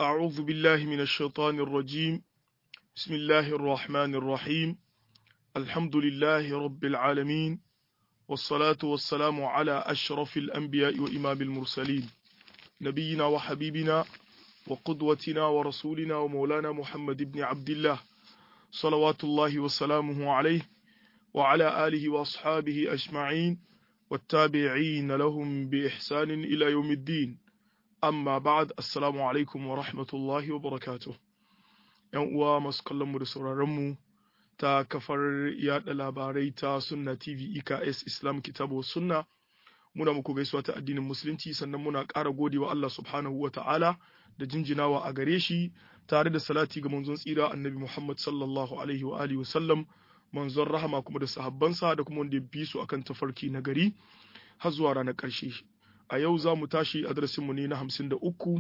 أعوذ بالله من الشيطان الرجيم بسم الله الرحمن الرحيم الحمد لله رب العالمين والصلاة والسلام على أشرف الأنبياء وإمام المرسلين نبينا وحبيبنا وقدوتنا ورسولنا ومولانا محمد بن عبد الله صلوات الله وسلامه عليه وعلى آله وأصحابه أجمعين والتابعين لهم بإحسان إلى يوم الدين amma ba'ad assalamu alaikum wa rahmatullahi wa barakatuh yan uwa masu kallon mu da sauraron mu ta kafar yada labarai ta sunna tv eks islam kitabu sunna muna muku gaisuwa ta addinin musulunci sannan muna ƙara godewa Allah subhanahu wa ta'ala da jinjinawa a gare shi tare da salati ga manzon tsira annabi Muhammad sallallahu alaihi wa alihi wa sallam manzon rahama kuma da sahabbansa da kuma wanda ya bi su akan tafarki na gari har zuwa ranar ƙarshe a yau za mu tashi a darasinmu ne na hamsin da uku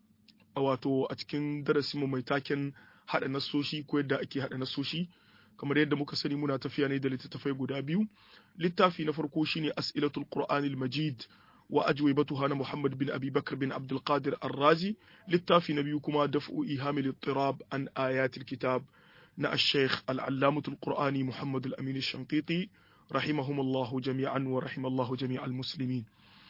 a wato a cikin darasinmu mai taken haɗa nasoshi ko yadda ake haɗa nasoshi kamar yadda muka sani muna tafiya ne da littattafai guda biyu littafi na farko shine as'ilatul qur'anil majid wa ajwibatuha na muhammad bin abi bakr bin abdul qadir ar-razi littafi na biyu kuma daf'u ihamil ittirab an ayatil kitab na ash-shaykh al-allamatul qur'ani muhammad al-amin ash-shanqiti rahimahumullahu jami'an wa rahimallahu jami'al muslimin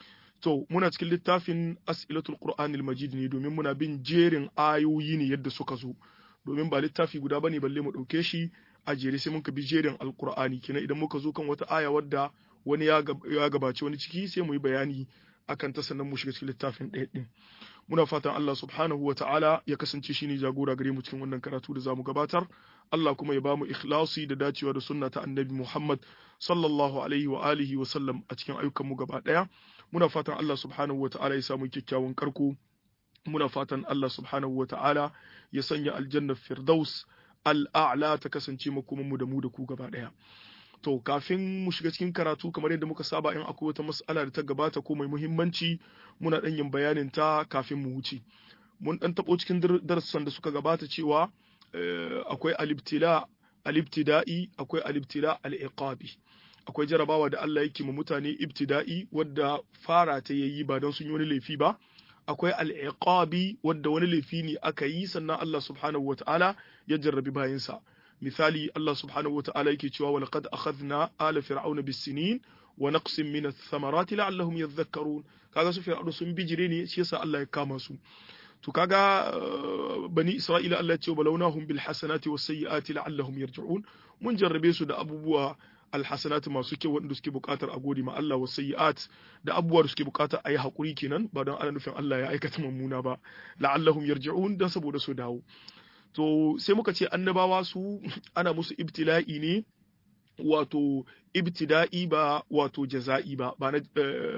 To, muna cikin littafin As'ilatul Qur'anil Majid ne domin muna bin jerin ayoyi ne yadda suka zo, domin ba littafi guda bane balle mu ɗauke shi a jere sai muka bi jerin Alƙur'ani, kina idan muka zo kan wata aya wadda wani ya gabaci wani ciki sai mu yi bayani akan ta sannan mu shiga cikin littafin ɗaya ɗin. Muna fatan Allah subhanahu wa ta'ala ya kasance shi ne jagora gare mu cikin wannan karatu da zamu gabatar. Allah kuma ya bamu ikhlasi da dacewa da sunna ta Annabi Muhammad sallallahu alaihi wa alihi wa sallam a cikin ayyukan mu gaba ɗaya. muna fatan Allah subhanahu wata'ala ya samu kyakkyawan karko muna fatan Allah subhanahu wata'ala ya sanya aljanna firdaus al'a'la ta kasance makoman mu da mu da ku gaba daya to kafin mu shiga cikin karatu kamar yadda muka saba in akwai wata mas'ala da ta gabata ko mai muhimmanci muna dan yin bayanin ta kafin mu wuce mun dan tabo cikin darussan da suka gabata cewa akwai alibtila alibtida'i akwai alibtila al-iqabi akwai jarabawa da Allah yake ma mutane ibtida'i wadda fara ta yayi ba don sun yi wani laifi ba akwai al'iqabi wadda wani laifi ne aka yi sannan Allah subhanahu wata'ala ya jarrabi bayansa misali Allah subhanahu wata'ala yake cewa wa laqad akhadna ala fir'auna bis-sinin wa naqsin min ath-thamarati la'allahum yadhakkarun kaga su fir'auna sun bijire ne shi yasa Allah ya kama su to kaga bani Isra'ila Allah ya ce balawnahum bil hasanati was sayyiati la'allahum yarji'un mun jarrabe su da abubuwa alhasanat masu kyau waɗanda suke buƙatar a gode ma Allah wa sayyi'at da abubuwa da suke buƙatar a yi haƙuri kenan ba don ana nufin Allah ya aikata mummuna ba la'allahum yarji'un dan saboda su dawo to sai muka ce annabawa su ana musu ibtila'i ne wato ibtida'i ba wato jaza'i ba ba na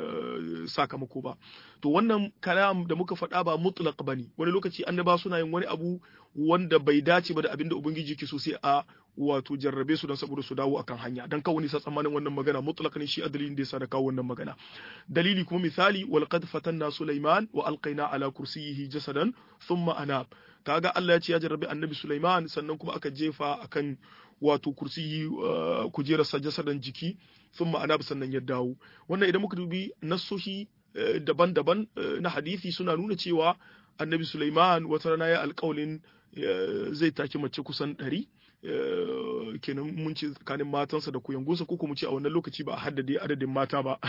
sakamako ba to wannan kalam da muka faɗa ba mutlaq bane wani lokaci annaba suna yin wani abu wanda bai dace ba da abinda ubangiji ke so sai a wato jarrabe su don saboda su dawo akan hanya dan kawai sa tsammanin wannan magana mutlaq ne shi a dalilin da yasa da kawo wannan magana dalili kuma misali wal qad fatanna sulaiman wa alqaina ala kursiyyihi jasadan thumma anab kaga Allah ya ce ya jarrabe annabi sulaiman sannan kuma aka jefa akan wato kursiyi kujerar jasadan jiki thumma anab sannan ya dawo wannan idan muka dubi nassoshi daban-daban na hadisi suna nuna cewa annabi sulaiman wata rana ya alƙawalin zai taki mace kusan ɗari kenan mun ce tsakanin matansa da kuyangunsa ko kuma ce a wannan lokaci ba a haddade adadin mata ba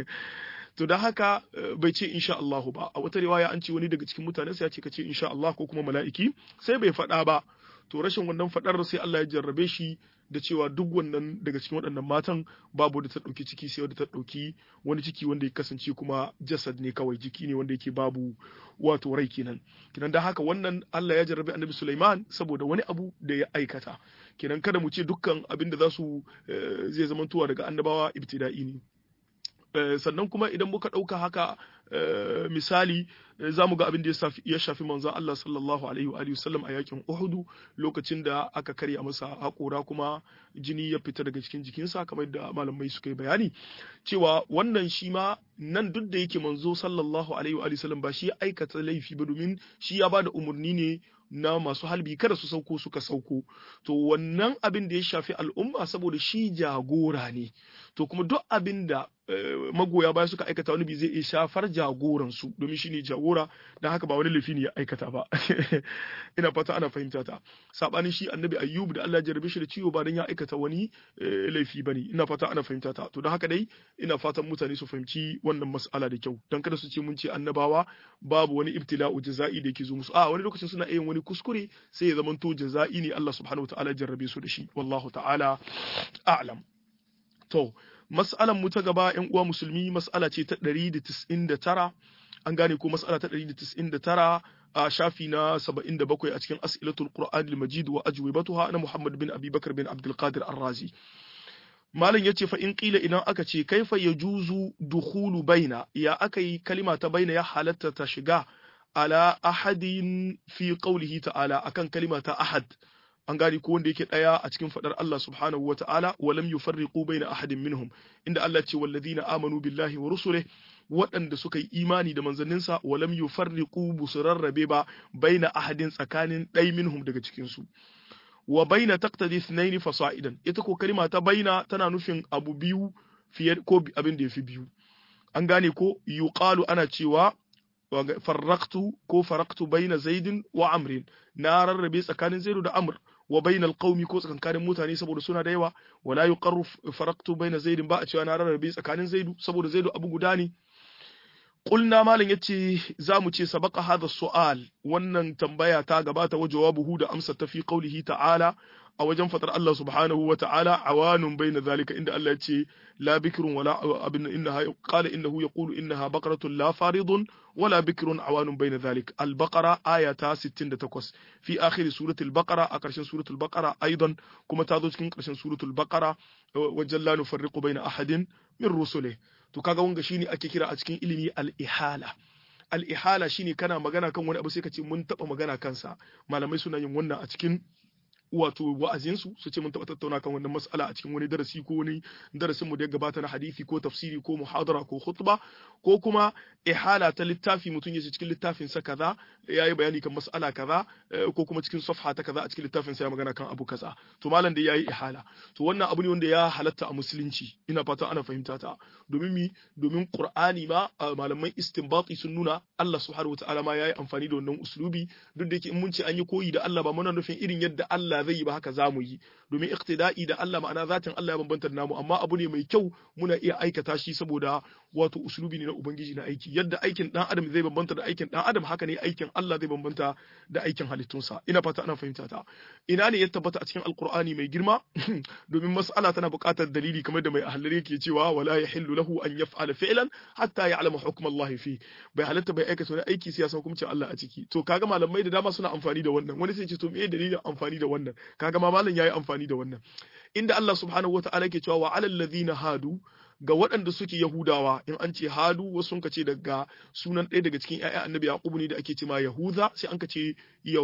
to da haka bai ce insha Allahu ba a wata riwaya an ce wani daga cikin mutanensa ya ce ka ce insha Allah ko kuma mala'iki sai bai faɗa ba to rashin wannan faɗar sai Allah ya jarrabe shi da cewa duk wannan daga cikin waɗannan matan babu da ta ɗauki ciki sai wadda ta ɗauki wani ciki wanda ya kasance kuma jasad ne kawai jiki ne wanda yake babu wato rai kenan kenan da haka wannan Allah ya jarrabe annabi Sulaiman saboda wani abu da ya aikata kenan kada mu ce dukkan abin da za su zai zamantowa daga annabawa ibtida'i ne sannan kuma idan muka ɗauka haka misali za mu ga abin da ya shafi manzon Allah sallallahu alaihi wa sallam a yakin Uhudu lokacin da aka karya masa haƙora kuma jini ya fita daga cikin jikinsa kamar da malamai suka yi bayani cewa wannan shi ma nan duk da yake manzo sallallahu alaihi wa sallam ba shi ya aikata laifi ba domin shi ya bada umarni ne na masu halbi kada su sauko suka sauko to wannan abin da ya shafi al'umma saboda shi jagora ne to kuma duk abin da magoya baya suka aikata wani bi zai iya shafar jagoran su domin shine jagora dan haka ba wani laifi ne ya aikata ba ina fata ana fahimta ta sabanin shi annabi ayyub da Allah ya jarrabe shi da ciwo ba dan ya aikata wani laifi bane ina fata ana fahimta ta to dan haka dai ina fatan mutane su fahimci wannan mas'ala da kyau dan kada su ce mun ce annabawa babu wani ibtila'u jaza'i da yake zo musu a wani lokacin suna yin wani kuskure sai ya zamanto jaza'i ne Allah subhanahu wataala ya jarrabe su da shi wallahu ta'ala a'lam to mas'alan mu ta gaba ƴan uwa musulmi mas'ala ce ta 199 an gane ko mas'ala ta 199 a shafi na 77 a cikin as'ilatul qur'an al-majid wa ajwibatuha na Muhammad bin Abi Bakar bin Abdul Qadir Ar-Razi malam yace fa in qila idan aka ce kaifa yajuzu dukhulu baina ya aka yi kalima ta baina ya halatta ta shiga ala ahadin fi qawlihi ta'ala akan kalima ta ahad an gani ko wanda yake daya a cikin fadar Allah subhanahu wata'ala wa lam yufarriqu baina ahadin minhum inda Allah ce walladhina amanu billahi wa rusulihi waɗanda suka yi imani da manzanninsa wa lam yufarriqu busurarrabe ba baina ahadin tsakanin ɗai minhum daga cikin su wa baina taqtadi ithnaini fasa'idan ita ko kalima ta baina tana nufin abu biyu fiye ko abin da yafi biyu an gane ko yuqalu ana cewa farraqtu ko faraqtu baina zaidin wa amrin na rarrabe tsakanin zaidu da amr wa bainal qaumi ko tsakankanin mutane saboda suna da yawa wala yuqarru faraqtu baina zaidin ba a cewa na rarrabe tsakanin zaidu saboda zaidu abu guda ne Ƙulna malam ya ce za mu ce sabaka hada su'al wannan tambaya ta gabata wa jawabuhu da amsa ta fi qaulihi ta'ala a wajen fatar Allah subhanahu wa ta'ala awanun bayna zalika inda Allah ya ce la bikrun wala abin innaha qala innahu yaqulu innaha baqaratun la faridun wala bikrun awanun bayna zalik al-baqara aya ta 68 fi akhir suratul baqara a karshen suratul baqara aidan kuma ta zo cikin karshen suratul baqara wajen la nufarriqu bayna ahadin min rusulihi to kaga wanga shine ake kira a cikin ilimi al-ihala al-ihala shine kana magana kan wani abu sai ka ce mun taba magana kansa malamai suna yin wannan a cikin wato wa'azinsu su ce mun taɓa tattauna kan wannan mas'ala a cikin wani darasi ko wani darasin mu da ya gabata na hadisi ko tafsiri ko muhadara ko khutba ko kuma ihala ta littafi mutum ya ce cikin littafin sa kaza ya yi bayani kan mas'ala kaza ko kuma cikin safha ta kaza a cikin littafin sa ya magana kan abu kaza to malam da yayi ihala to wannan abu ne wanda ya halatta a musulunci ina fatan ana fahimta ta domin mi domin qur'ani ma malaman istinbati sun nuna Allah subhanahu wataala ma yayi amfani da wannan uslubi duk da yake in mun ce an yi koyi da Allah ba muna nufin irin yadda Allah zai yi ba haka za mu yi domin iqtida'i da Allah ma'ana zatin Allah ya bambanta da namu amma abu ne mai kyau muna iya aikata shi saboda wato uslubi ne na ubangiji na aiki yadda aikin dan adam zai bambanta da aikin dan adam haka ne aikin Allah zai bambanta da aikin halittunsa ina fata ana fahimta ta ina ne ya tabbata a cikin alqur'ani mai girma domin mas'ala tana buƙatar dalili kamar da mai ahlari yake cewa wala yahillu lahu an yaf'ala fi'lan hatta ya'lama hukm Allah fi bai halatta bai aikata wani aiki sai ya san hukuncin Allah a ciki to kaga malamai da dama suna amfani da wannan wani sai ce to me dalilin amfani da wannan kaga ma malam yayi amfani da wannan inda Allah subhanahu wata'ala ke cewa wa alal ladhina hadu ga waɗanda suke Yahudawa in an ce hadu wasu sun kace daga sunan ɗaya daga cikin ƴaƴan Annabi Yaqub ne da ake cewa Yahuza sai an kace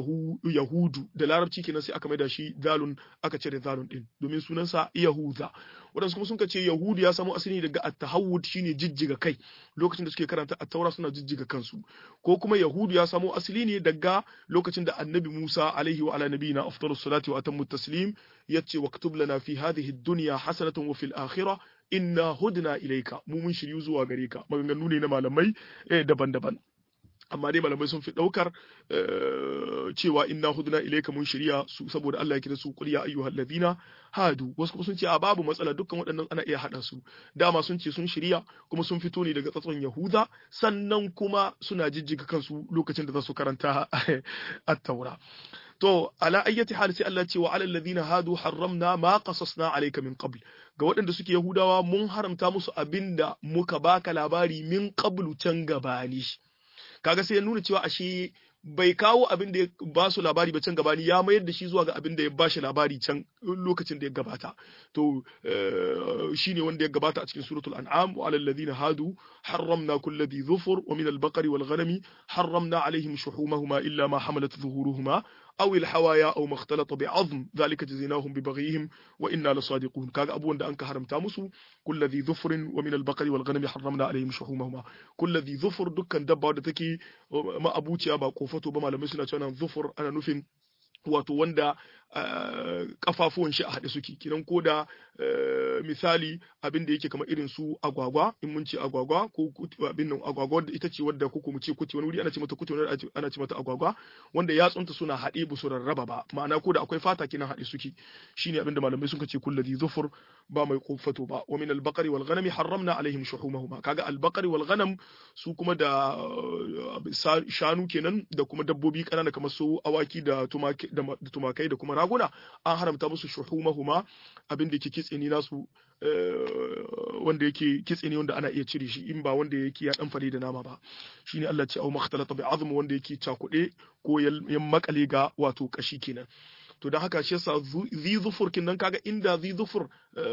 Yahudu da Larabci kenan sai aka maida shi zalun aka cire zalun din domin sunansa Yahuza waɗansu kuma sun kace Yahudu ya samo asali daga at-tahawud shine jijjiga kai lokacin da suke karanta at-taura suna jijjiga kansu ko kuma Yahudu ya samo asali ne daga lokacin da Annabi Musa alaihi wa ala nabiyina afdalus salati wa atammu taslim yace waktub lana fi hadhihi ad-dunya hasanatan wa fil akhirah inna hudna ilaika mu mun shiryu zuwa gare ka maganganu ne na malamai daban-daban amma dai malamai sun fi daukar cewa inna hudna ilaika mun shirya su saboda Allah ya kira su qul ya ayyuhal ladina hadu wasu kuma sun ce a babu matsala dukkan waɗannan ana iya hada su dama sun ce sun shirya kuma sun fito ne daga tsatson yahuda sannan kuma suna jijjiga kansu lokacin da za su karanta at-taura to ala ayyati hal sai Allah ce wa alal ladina hadu harramna ma qasasna alayka min qabl ga waɗanda suke yahudawa mun haramta musu abinda muka baka labari min qablu can gabani kaga sai ya nuna cewa ashe bai kawo abin da ya ba su labari ba can gabani ya mayar da shi zuwa ga abin da ya ba shi labari can lokacin da ya gabata to shine wanda ya gabata a cikin suratul an'am wa alal ladina hadu harramna kulli dhi dhufur wa min al-baqari wal ghanami harramna alaihim shuhumahuma illa ma hamalat dhuhuruhuma أو الحوايا أو ما اختلط بعظم ذلك جزيناهم ببغيهم وإنا لصادقون كاغا أبو أن أنك حرمتا مسو كل ذي ظفر ومن البقر والغنم حرمنا عليهم شحومهما كل ذي ظفر دكان دبا da take ma abuciya ba kofato ba malamai suna cewa ظفر ana nufin wato wanda kafafuwan shi a haɗe suke kinan ko da misali abin da yake kamar irin su agwagwa in mun ce agwagwa ko abin nan agwagwa da ita ce wadda ko mu ce kuti wani wuri ana ce mata kuti wani ana ce mata agwagwa wanda yatsunta suna haɗe ba su rarraba ba ma'ana ko da akwai fata kinan haɗe suke shine abin da malamai suka ce kullazi zufur ba mai kofato ba wa min al-baqari wal ghanami harramna alaihim shuhumahuma kaga al-baqari wal ghanam su kuma da shanu kenan da kuma dabbobi kanana kamar su awaki da tumakai da kuma raguna an haramta musu shuhumahuma abin da yake kitse ni nasu wanda yake kitse ne wanda ana iya cire shi in ba wanda yake ya dan fare da nama ba shine Allah ce au makhtalata bi azm wanda yake cakude ko ya makale ga wato kashi kenan to don haka shi yasa zi zufur kin nan kaga inda zi zufur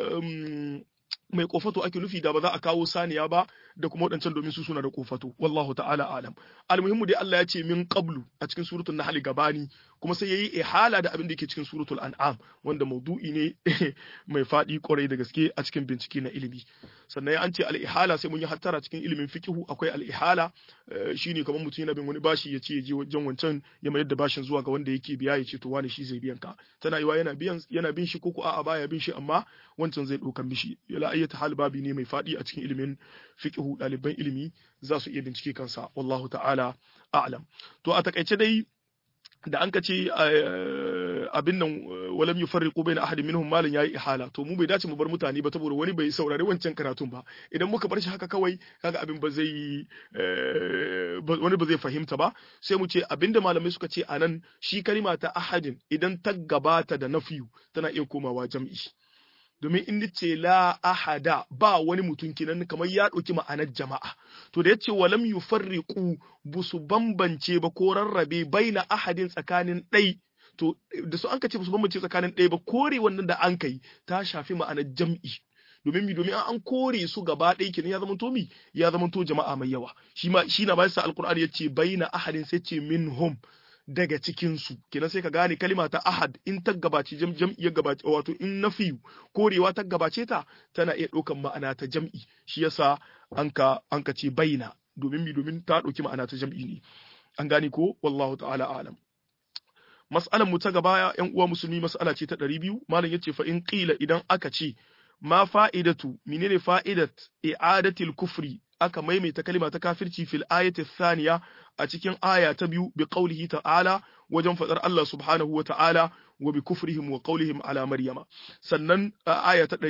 mai kofato ake nufi da ba za a kawo saniya ba da kuma waɗancan domin su suna da kofato wallahu ta'ala alam almuhimmu dai Allah ya ce min qablu a cikin suratul nahl gabani kuma sai yayi ihala da abin da yake cikin suratul an'am wanda maudu'i ne mai fadi kwarai da gaske a cikin bincike na ilimi sannan ya an ce al-ihala sai mun yi hattara cikin ilimin fiqhu akwai al-ihala shine kamar mutum yana bin wani bashi ya ce ya je wajen wancan ya mayar da bashin zuwa ga wanda yake biya ya ce to wani shi zai biyan ka tana yiwa yana biyan yana bin shi ko ko a'a baya bin shi amma wancan zai ɗaukan mishi la ayyata hal babi ne mai fadi a cikin ilimin fiqhu ɗaliban ilimi za su iya bincike kansa wallahu ta'ala a'lam to a takaice dai da an ka ce abin nan walam yufarriqu baina ahadin minhum malin yayi ihala to mu bai dace mu bar mutane ba saboda wani bai saurari wancan karatun ba idan muka bar shi haka kawai kaga abin ba zai wani ba zai fahimta ba sai mu ce abinda malamai suka ce anan shi kalima ta ahadin idan ta gabata da nafiyu tana iya komawa jam'i domin in ce la ahada ba wani mutum kenan kamar ya ɗauki ma'anar jama'a to da yace walam yufarriqu busu bambance ba ko rarrabe baina ahadin tsakanin ɗai to da su an ka ce busu bambance tsakanin ɗai ba kore wannan da an kai ta shafi ma'anar jam'i domin mi domin an kore su gaba ɗaya kenan ya zama to mi ya zama to jama'a mai yawa shi ma shi na ba sa alqur'ani yace baina ahadin sai ce minhum daga cikinsu kenan sai ka gane kalima ta ahad in ta gabaci jam'i ya gabaci wato in nafiyu korewa ta gabace ta tana iya ɗaukan ma'ana ta jam'i shi yasa an ka an ka ce baina domin mi domin ta ɗauki ma'ana ta jam'i ne an gane ko wallahu ta'ala alam mas'alan mu ta gaba yan uwa musulmi mas'ala ce ta ɗari biyu malam yace fa in qila idan aka ce ma fa'idatu menene fa'idat i'adatil kufri aka maimaita kalima ta kafirci fil ayati thaniya a cikin aya ta biyu bi qaulihi ta'ala wajen fadar Allah subhanahu wa ta'ala wa bi kufrihim wa qawlihim ala maryama sannan aya ta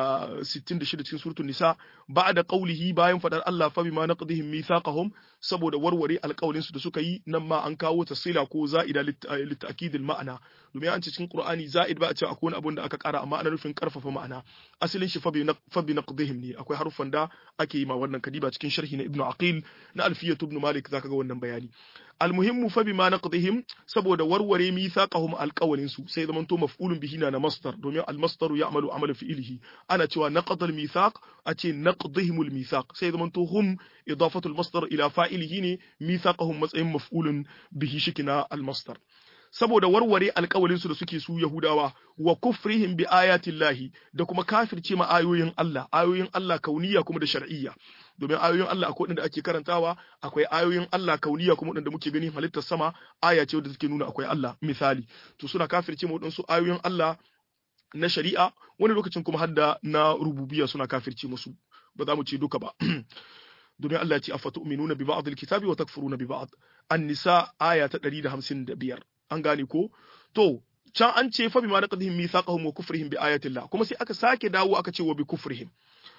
166 cikin suratul nisa ba'da qawlihi bayan fadar Allah fa bima naqdihim mithaqahum saboda warware alƙawlin su da suka yi nan ma an kawo tasila ko za'ida litakidil ma'ana domin an ce cikin qur'ani za'id ba a ce akwai wani abun da aka ƙara amma ana nufin karfafa ma'ana asalin shi fa bi naqdihim ne akwai harufan da ake yi ma wannan kadiba cikin sharhi na ibnu aqil na alfiyatu ibn malik zaka ga wannan bayani almuhimmu fa bima naqdihim saboda warware mithaqahum alqawlin su sai zaman to maf'ulun bihi na masdar domin almasdaru ya'malu amala fi'lihi ana cewa naqad almithaq a ce naqdihim almithaq sai zaman to hum idafatu almasdar ila fa'ilihi ne mithaqahum matsayin maf'ulun bihi shikina almasdar saboda warware alƙawalin su da suke su Yahudawa wa kufrihim bi ayatillahi da kuma kafirce ma ayoyin Allah ayoyin Allah kauniya kuma da shar'iyya domin ayoyin Allah akwai da ake karantawa akwai ayoyin Allah kauniya kuma da muke gani halittar sama aya ce wadda take nuna akwai Allah misali to suna kafirce ma wadansu ayoyin Allah na shari'a wani lokacin kuma hadda na rububiyya suna kafirce musu ba za mu ce duka ba domin Allah ya ce afatu'minuna bi ba'd alkitabi wa takfuruna bi ba'd an-nisa aya ta 155 an gane ko to can an ce fa bima naqdihim mithaqahum wa kufrihim bi ayatillah kuma sai aka sake dawo aka ce wa bi kufrihim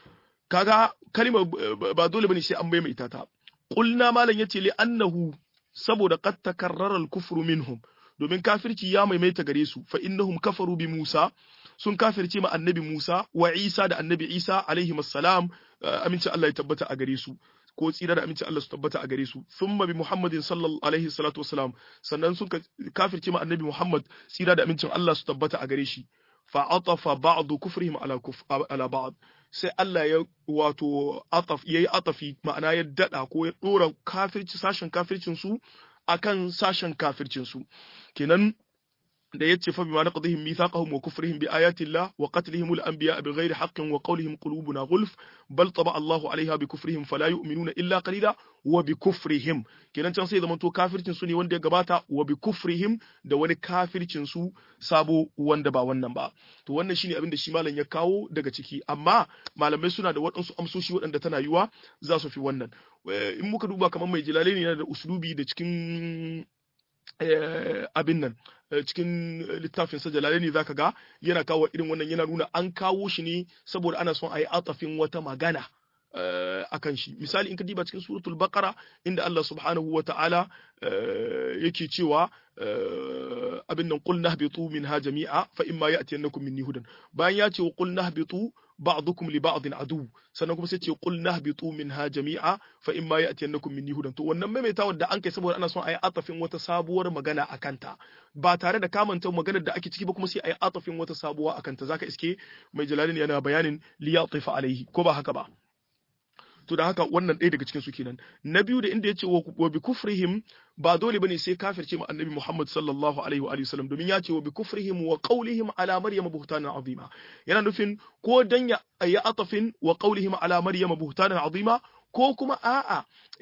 kaga kalima ba dole bane sai an bai mai ita ta qulna malan yace li annahu saboda qad takarrara al-kufru minhum domin kafirci ya maimaita gare su fa innahum kafaru bi Musa sun kafirce ma annabi Musa wa Isa da annabi Isa alaihi assalam aminci Allah ya tabbata a gare su ko tsira da aminci Allah su tabbata a gare su thumma bi Muhammadin sallallahu alaihi salatu wassalam sannan sun kafirce ma annabi Muhammad tsira da amincin Allah su tabbata a gare shi fa atafa ba'du kufrihim ala kuf ala ba'd sai Allah ya wato ataf yayi atafi ma'ana ya dada ko ya dora kafirci sashen kafircin su akan sashen kafircin su kenan da yace fa bima naqdihim mithaqahum wa kufrihim bi ayati Allah wa qatlihim al-anbiya bighairi haqqin wa qawlihim qulubuna ghulf bal taba Allahu alaiha bi kufrihim fala yu'minuna illa qalila wa bi kufrihim kenan can sai zamanto kafircin su ne wanda ya gabata wa bi kufrihim da wani kafircin su sabo wanda ba wannan ba to wannan shine abin da shi malam ya kawo daga ciki amma malamai suna da waɗansu amsoshi waɗanda tana yiwa za su fi wannan in muka duba kamar mai jilale ne da uslubi da cikin abin nan cikin littafin sa jalalaini zaka ga yana kawo irin wannan yana nuna an kawo shi ne saboda ana son a yi atafin wata magana akan shi misali in ka diba cikin suratul baqara inda Allah subhanahu wa ta'ala yake cewa abin nan qul nahbitu minha jami'a fa imma ya'tiyannakum minni hudan bayan ya ce wa qul nahbitu ba'dukum li ba'din adu sannan kuma sai ce qul nahbitu minha jami'a fa imma ya'tiyannakum minni hudan to wannan maimaitawa da an kai saboda ana son ayi atafin wata sabuwar magana akan ta ba tare da kamanta maganar da ake ciki ba kuma sai ayi atafin wata sabuwa akan ta zaka iske mai jalalin yana bayanin li yatifa alaihi ko ba haka ba to da haka wannan ɗaya daga cikin su kenan na biyu da inda yace wa bi kufrihim ba dole bane sai kafirce ma annabi Muhammad sallallahu alaihi wa alihi wasallam domin ya ce wa bi kufrihim wa qawlihim ala maryam buhtanan azima yana nufin ko dan ya ayi atafin wa qawlihim ala maryam buhtanan azima ko kuma a'a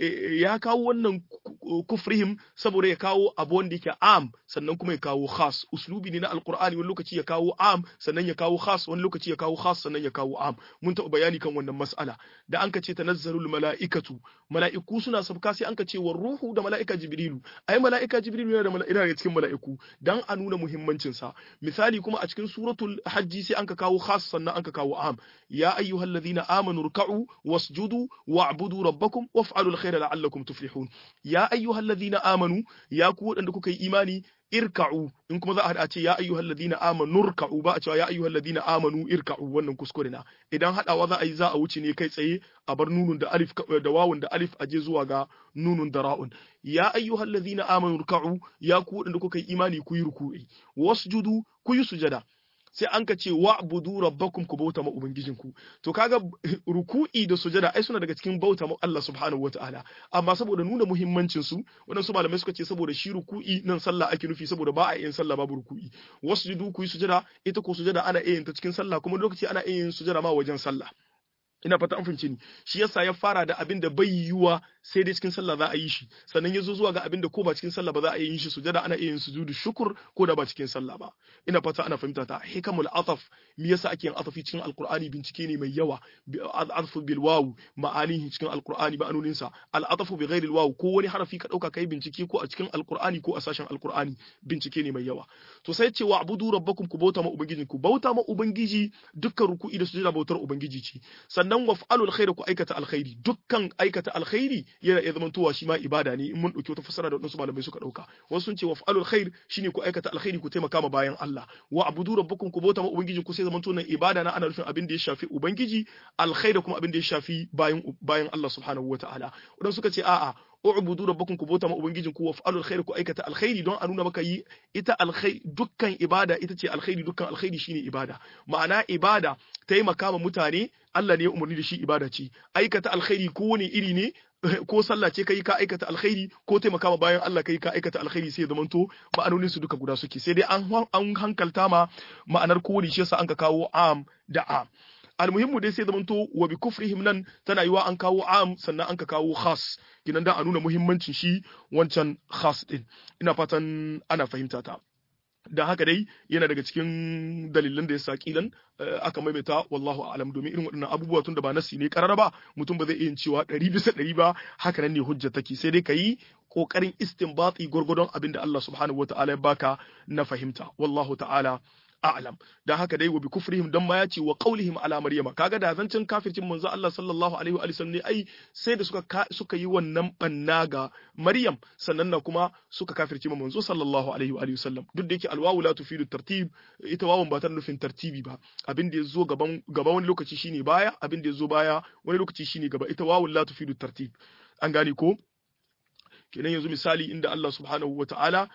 ya kawo wannan kufrihim saboda ya kawo abu wanda yake am sannan kuma ya kawo khas uslubi ne na alqur'ani wani lokaci ya kawo am sannan ya kawo khas wani lokaci ya kawo khas sannan ya kawo am mun taɓa bayani kan wannan mas'ala da an ka ce tanazzalul mala'ikatu mala'iku suna sabka sai an ka ce war ruhu da mala'ika jibrilu ai mala'ika jibrilu yana da mala'ika daga cikin mala'iku dan a nuna muhimmancin sa misali kuma a cikin suratul hajji sai an ka kawo khas sannan an ka kawo am ya ayyuhallazina amanu ruk'u wasjudu wa'budu rabbakum waf'alul khaira la'allakum tuflihun ya ayyuhal ladhina amanu ya ku wadanda kuka yi imani irka'u in kuma za a hada ce ya ayyuhal ladhina amanu irka'u ba a cewa ya ayyuhal ladhina amanu irka'u wannan kuskure na idan hadawa za a yi za a wuce ne kai tsaye a bar nunun da alif da wawun da alif aje zuwa ga nunun da ra'un ya ayyuhal ladhina amanu irka'u ya ku wadanda kuka yi imani ku yi ruku'i wasjudu ku yi sujada sai an ka ce wa'budu rabbakum ku bauta ma ubangijinku to kaga ruku'i da sujada ai suna daga cikin bauta ma Allah subhanahu wataala amma saboda nuna muhimmancin su wadansu malamai suka ce saboda shi ruku'i nan sallah ake nufi saboda ba a yin sallah babu ruku'i wasjudu ku yi sujada ita ko sujada ana iya yin ta cikin sallah kuma lokaci ana iya yin sujada ma wajen sallah ina fata an fahimce ni shi yasa ya fara da abin da bai yiwuwa sai dai cikin sallah za a yi shi sannan ya zo zuwa ga abin da ko ba cikin sallah ba za a yi shi sujada ana iya yin sujudu shukur ko da ba cikin sallah ba ina fata ana fahimta ta hikamul ataf me yasa ake yin atafi cikin alqur'ani bincike ne mai yawa atfu bil wawu ma'anihi cikin alqur'ani ma'anonin sa al atafu bi ghairi al wawu ko wani harafi ka dauka kai bincike ko a cikin alqur'ani ko a sashen alqur'ani bincike ne mai yawa to sai ce wa abudu rabbakum ku bauta ma ubangiji ku bauta ma ubangiji dukkan ruku'i da sujada bautar ubangiji ce sannan sannan waf'alul khairi ku aikata alkhairi dukkan aikata alkhairi yana iya zaman towa shi ma ibada ne in mun dauki wata fassara da wadansu malamai suka dauka wasu sun ce waf'alul khair shine ku aikata alkhairi ku taimaka ma bayan Allah wa abudu rabbukum ku bauta ma ubangiji ku sai zaman to nan ibada na ana nufin abin da ya shafi ubangiji alkhairi kuma abin da ya shafi bayan bayan Allah subhanahu wataala wadansu suka ce a'a u'budu rabbakum ku bauta ma ubangijin ku waf'alul khair ku aikata alkhairi don a nuna maka yi ita alkhairi dukkan ibada ita ce alkhairi dukkan alkhairi shine ibada ma'ana ibada taimaka ma mutane Allah ne ya umarni da shi ibada ce aikata alkhairi ko wani iri ne ko sallah ce kai ka aikata alkhairi ko taimaka ma bayan Allah kai ka aikata alkhairi sai ya zamanto ma'anonin su duka guda suke sai dai an an hankalta ma ma'anar kowane shi yasa an ka kawo am da am almuhimmu dai sai zamanto wa bi kufrihim nan tana yiwa an kawo am sannan an ka kawo khas kinan da a nuna muhimmancin shi wancan khas din ina fatan ana fahimta ta da haka dai yana daga cikin dalilan da ya sa kilan aka maimaita wallahu a'lam domin irin waɗannan abubuwa tun da ba nasi ne karara ba mutum ba zai iya cewa ɗari bisa ɗari ba haka nan ne hujja take sai dai ka yi ƙoƙarin istinbati gwargwadon abin da Allah subhanahu wata'ala ya baka na fahimta wallahu ta'ala a'lam dan haka dai wa bi kufrihim dan ma ya ce wa qaulihim ala maryama kaga da zancin kafircin manzo Allah sallallahu alaihi wa sallam ne ai sai da suka suka yi wannan banna ga maryam sannan na kuma suka kafirci ma manzo sallallahu alaihi wa sallam duk da yake alwawu la tufidu tartib ita wawun ba ta nufin tartibi ba abin da yazo gaban gaba wani lokaci shine baya abin da yazo baya wani lokaci shine gaba ita wawun la tufidu tartib an gane ko kenan yanzu misali inda Allah subhanahu wa ta'ala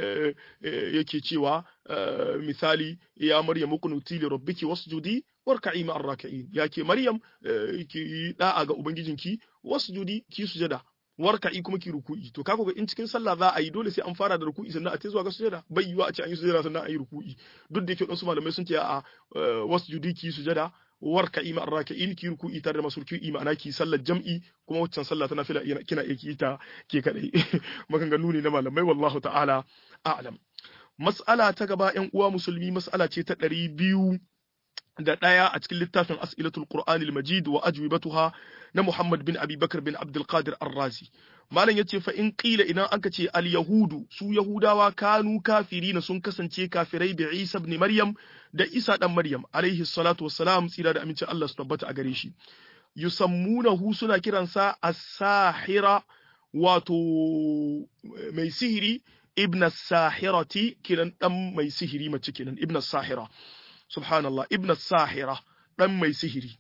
yake cewa misali ya Maryam kunuti li rabbiki wasjudi warka'i ma'ar raki'in yake Maryam ki da'a ga ubangijinki wasjudi ki sujada warka'i kuma ki ruku'i to kaga in cikin sallah za a yi dole sai an fara da ruku'i sannan a tai zuwa ga sujada bai yiwa a ce an yi sujada sannan a yi ruku'i duk da yake wasu malamai sun ce a wasjudi ki sujada warka'i ma arraka'in ki ruku'i tare da masu ruku'i ma'ana ki sallar jam'i kuma waccan sallah tana fila kina iya ki ta ke kadai maganganu ne na malamai wallahu ta'ala a'lam mas'ala ta gaba yan uwa musulmi mas'ala ce ta ɗari biyu da ɗaya a cikin littafin as'ilatul qur'anil majid wa ajwibatuha na muhammad bin abi bakar bin abdul qadir ar-razi malam yace fa in qila idan aka ce al yahudu su yahudawa kanu kafirina sun kasance kafirai bi isa ibn maryam da isa dan maryam alaihi salatu wassalam tsira da amincin Allah su tabbata a gare shi yusammunahu suna kiransa as-sahira wato mai sihiri ibn sahirati kiran dan mai sihiri mace kenan ibn sahira subhanallah ibn sahira dan mai sihiri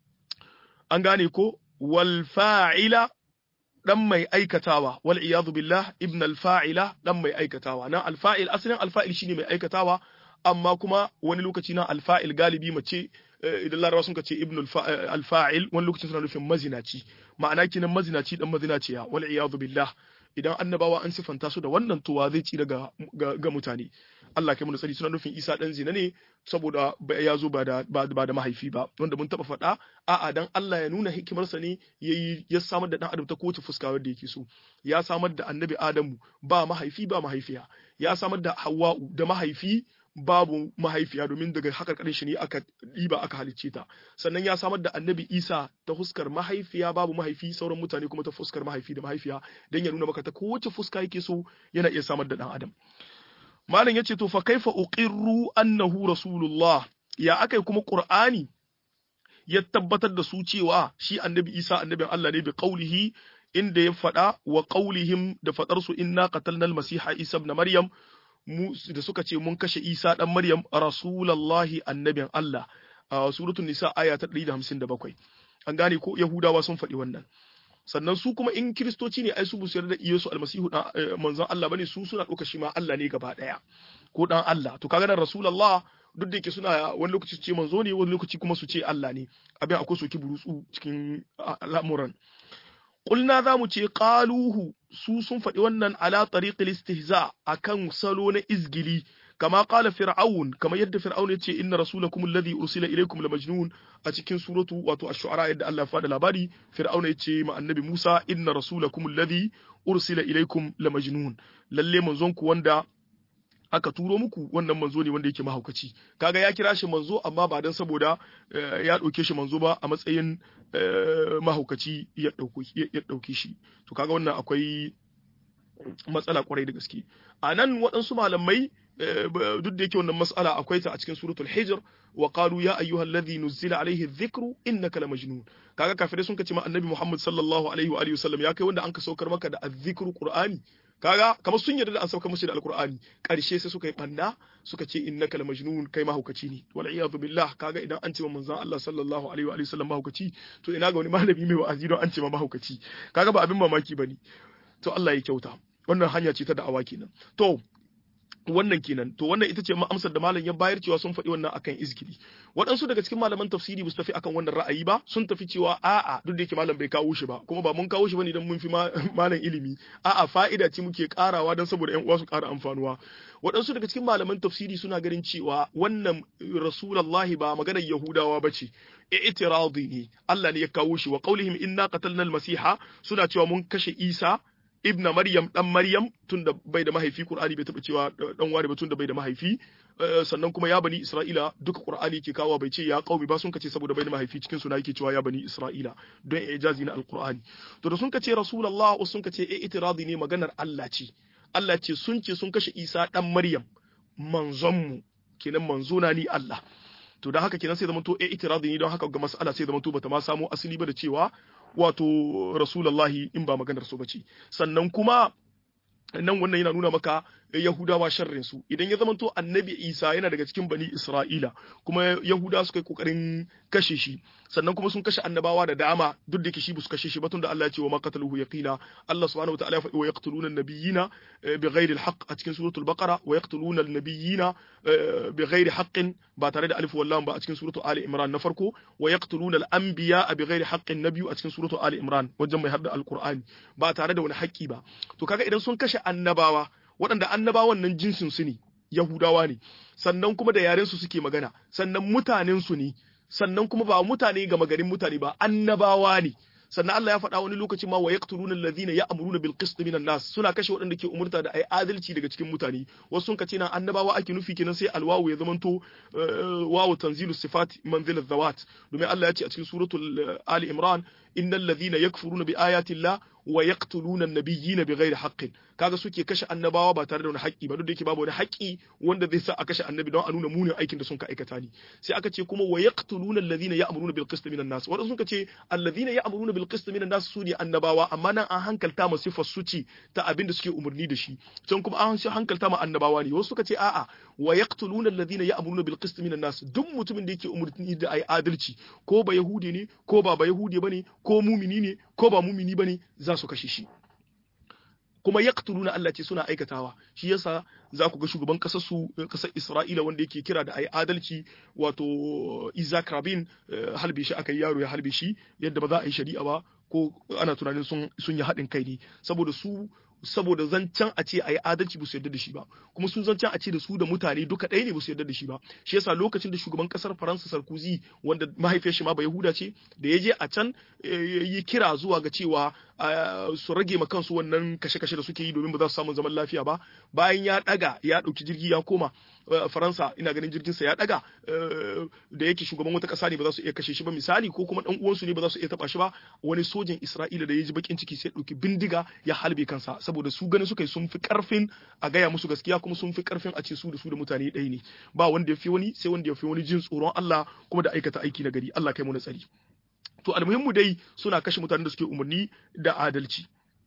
an gane ko wal fa'ila dan mai aikatawa wal iyadu billah ibn al fa'ila dan mai aikatawa nan al fa'il asalin al fa'il shine mai aikatawa amma kuma wani lokaci na al fa'il galibi mace idan larabawa sun ce ibn al fa'il wani lokaci suna nufin mazinaci ma'ana kinan mazinaci dan mazinaciya wal iyadu billah idan annabawa an sifanta su da wannan tuwa zai ci daga ga mutane Allah kai mu sani suna nufin Isa dan zina ne saboda ya zo ba da ba da mahaifi ba wanda mun taba faɗa a'a dan Allah ya nuna hikimarsa ne yayi ya samar da dan adam ta kowace fuska wanda yake so ya samar da annabi Adamu ba mahaifi ba mahaifiya ya samar da Hawwa'u da mahaifi babu mahaifiya domin daga hakarkarin shi ne aka ɗiba aka halicce ta sannan ya samar da annabi isa ta fuskar mahaifiya babu mahaifi sauran mutane kuma ta fuskar mahaifi da mahaifiya don ya nuna maka ta kowace fuska yake so yana iya samar da ɗan adam malam ya ce to fa kaifa uqirru annahu rasulullah ya akai kuma qur'ani ya tabbatar da su cewa shi annabi isa annabin Allah ne bi qaulihi inda ya faɗa wa qaulihim da faɗar su inna qatalna al-masiha isa ibn maryam mu da suka ce mun kashe Isa dan Maryam rasulullahi annabin Allah a suratul nisa aya ta 157 an gane ko yahudawa sun faɗi wannan sannan su kuma in kiristoci ne ai su busu da Yesu almasihu dan manzon Allah bane su suna ɗauka shi ma Allah ne gaba ɗaya ko dan Allah to kaga nan rasulullah duk da yake suna wani lokaci su ce manzo ne wani lokaci kuma su ce Allah ne abin akwai soki burutsu cikin al'amuran Ƙulna za mu ce ƙaluhu su sun faɗi wannan ala tariqil istihza akan salo na izgili kama qala fir'aun kama yadda fir'aun yace inna rasulakum alladhi ursila ilaykum la majnun a cikin suratu wato ash-shu'ara yadda Allah ya faɗa labari fir'aun yace ma annabi Musa inna rasulakum alladhi ursila ilaykum la majnun lalle manzon ku wanda aka turo muku wannan manzo ne wanda yake mahaukaci kaga ya kira shi manzo amma ba dan saboda ya ɗauke shi manzo ba a matsayin mahaukaci ya ɗauke shi to kaga wannan akwai matsala kwarai da gaske a nan waɗansu malamai duk da yake wannan matsala akwai ta a cikin suratul hijr wa qalu ya ayyuhal ladhi nuzila alayhi dhikru innaka lamajnun kaga kafirai sun kace ma annabi Muhammad sallallahu alaihi wa alihi wasallam ya kai wanda an ka saukar maka da azzikru qur'ani kaga kamar sun yarda da an sauka musu da alqur'ani karshe sai suka yi banda suka ce innaka lamajnun kai mahaukaci ne wal iyadu billah kaga idan an ce ma manzon Allah sallallahu alaihi wa alihi wasallam mahaukaci to ina ga wani malami mai wa'azi don an ce ma mahaukaci kaga ba abin mamaki bane to Allah ya kyauta wannan hanya ce ta da'awa kenan to wannan kenan to wannan ita ce amsar da malam ya bayar cewa sun faɗi wannan akan izgili waɗansu daga cikin malaman tafsiri ba su tafi akan wannan ra'ayi ba sun tafi cewa a'a duk da yake malam bai kawo shi ba kuma ba mun kawo shi bane idan mun fi malam ilimi a'a fa'ida ce muke karawa don saboda ƴan uwa su ƙara amfanuwa waɗansu daga cikin malaman tafsiri suna ganin cewa wannan rasulullahi ba maganar yahudawa ba ce i'tiradi ne Allah ne ya kawo shi wa qaulihim inna qatalna al-masiha suna cewa mun kashe Isa ibn Maryam dan Maryam tunda bai da mahaifi Qur'ani bai taba cewa dan wani ba tunda bai da mahaifi sannan kuma ya bani Isra'ila duka Qur'ani ke kawo bai ce ya qaumi ba sun kace saboda bai da mahaifi cikin suna yake cewa ya bani Isra'ila don ijazi na Al-Qur'ani to da sun kace Rasulullah sun kace eh itiradi ne maganar Allah ce Allah ce sun ce sun kashe Isa dan Maryam manzon mu kenan manzona ni Allah to da haka kenan sai zamanto eh itiradi ne don haka ga mas'ala sai zamanto bata ma samu asali ba da cewa wato rasulullahi in ba maganar su bace sannan kuma nan wannan yana nuna maka Yahudawa sharrin su idan ya zamanto annabi Isa yana daga cikin bani Isra'ila kuma Yahudawa suka yi kokarin kashe shi sannan kuma sun kashe annabawa da dama duk da shi su kashe shi batun da Allah ya ce wa maqataluhu yaqina Allah subhanahu wa ta'ala ya faɗi wa yaqtuluna an-nabiyina bighairi al-haqq a cikin suratul baqara wa yaqtuluna an-nabiyina bighairi haqqin ba tare da alif wallam ba a cikin suratul ali imran na farko wa yaqtuluna al-anbiya bighairi haqqin na biyu a cikin suratul ali imran wajen mai hadda al-qur'ani ba tare da wani haƙƙi ba to kaga idan sun kashe annabawa waɗanda annabawan nan jinsin su ne Yahudawa ne sannan kuma da yaren su suke magana sannan mutanen su ne sannan kuma ba mutane ga magarin mutane ba annabawa ne sannan Allah ya faɗa wani lokaci ma wa yaqtuluna alladhina ya'muruna bil qist minan nas suna kashe waɗanda ke umurta da ai adalci daga cikin mutane wasu sun kace nan annabawa ake nufi kenan sai alwawu ya zamanto wawu tanzilu sifat manzil zawat domin Allah ya ce a cikin suratul ali imran innal ladhina yakfuruna bi ayati llah wa yaqtuluna an-nabiyyina bighairi haqqin kaga suke kashe annabawa ba tare da wani haƙƙi ba duk da yake babu wani haƙƙi wanda zai sa a kashe annabi don a nuna munin aikin da sun ka aikata ne sai aka ce kuma wa yaqtuluna alladhina ya'muruna bil qist minan nas wadanda suka ce alladhina ya'muruna bil qist minan nas su ne annabawa amma nan an hankalta ma sifar su ce ta abin da suke umarni da shi can kuma an hankalta ma annabawa ne wasu suka ce a'a wa yaqtuluna alladhina ya'muruna bil qist minan nas duk mutumin da yake umarni da ai adalci ko ba yahudi ne ko ba ba yahudi bane ko mumini ne ko ba mumini bane za su kashe shi kuma yaqtuluna Allah ce suna aikatawa shi yasa za ku ga shugaban kasar su kasar Isra'ila wanda yake kira da ayi adalci wato Isaac Rabin halbe shi aka yi yaro ya halbe shi yadda ba za a yi shari'a ba ko ana tunanin sun sun yi haɗin kai ne saboda su saboda zancen a ce a yi adalci ba su yarda da shi ba kuma su zancen a ce da su da mutane duka ɗaya ne ba su yarda da shi ba shi yasa lokacin da shugaban kasar faransa sarkozy wanda mahaifiyar shi ma ba yahuda ce da ya je a can yi kira zuwa ga cewa su rage ma kansu wannan kashe-kashe da suke yi domin ba za su samu zaman lafiya ba bayan ya daga ya ɗauki jirgi ya koma faransa ina ganin jirginsa ya daga da yake shugaban wata ƙasa ne ba za su iya kashe shi ba misali ko kuma ɗan uwansu ne ba za su iya taɓa shi ba wani sojan isra'ila da ya ji bakin ciki sai ɗauki bindiga ya halbe kansa saboda su ganin suka yi sun fi karfin a gaya musu gaskiya kuma sun fi karfin a ce su da su da mutane ɗaya ne ba wanda ya fi wani sai wanda ya fi wani jin tsoron Allah kuma da aikata aiki na gari Allah kai mu na tsari to almuhimmu dai suna kashe mutanen da suke umarni da adalci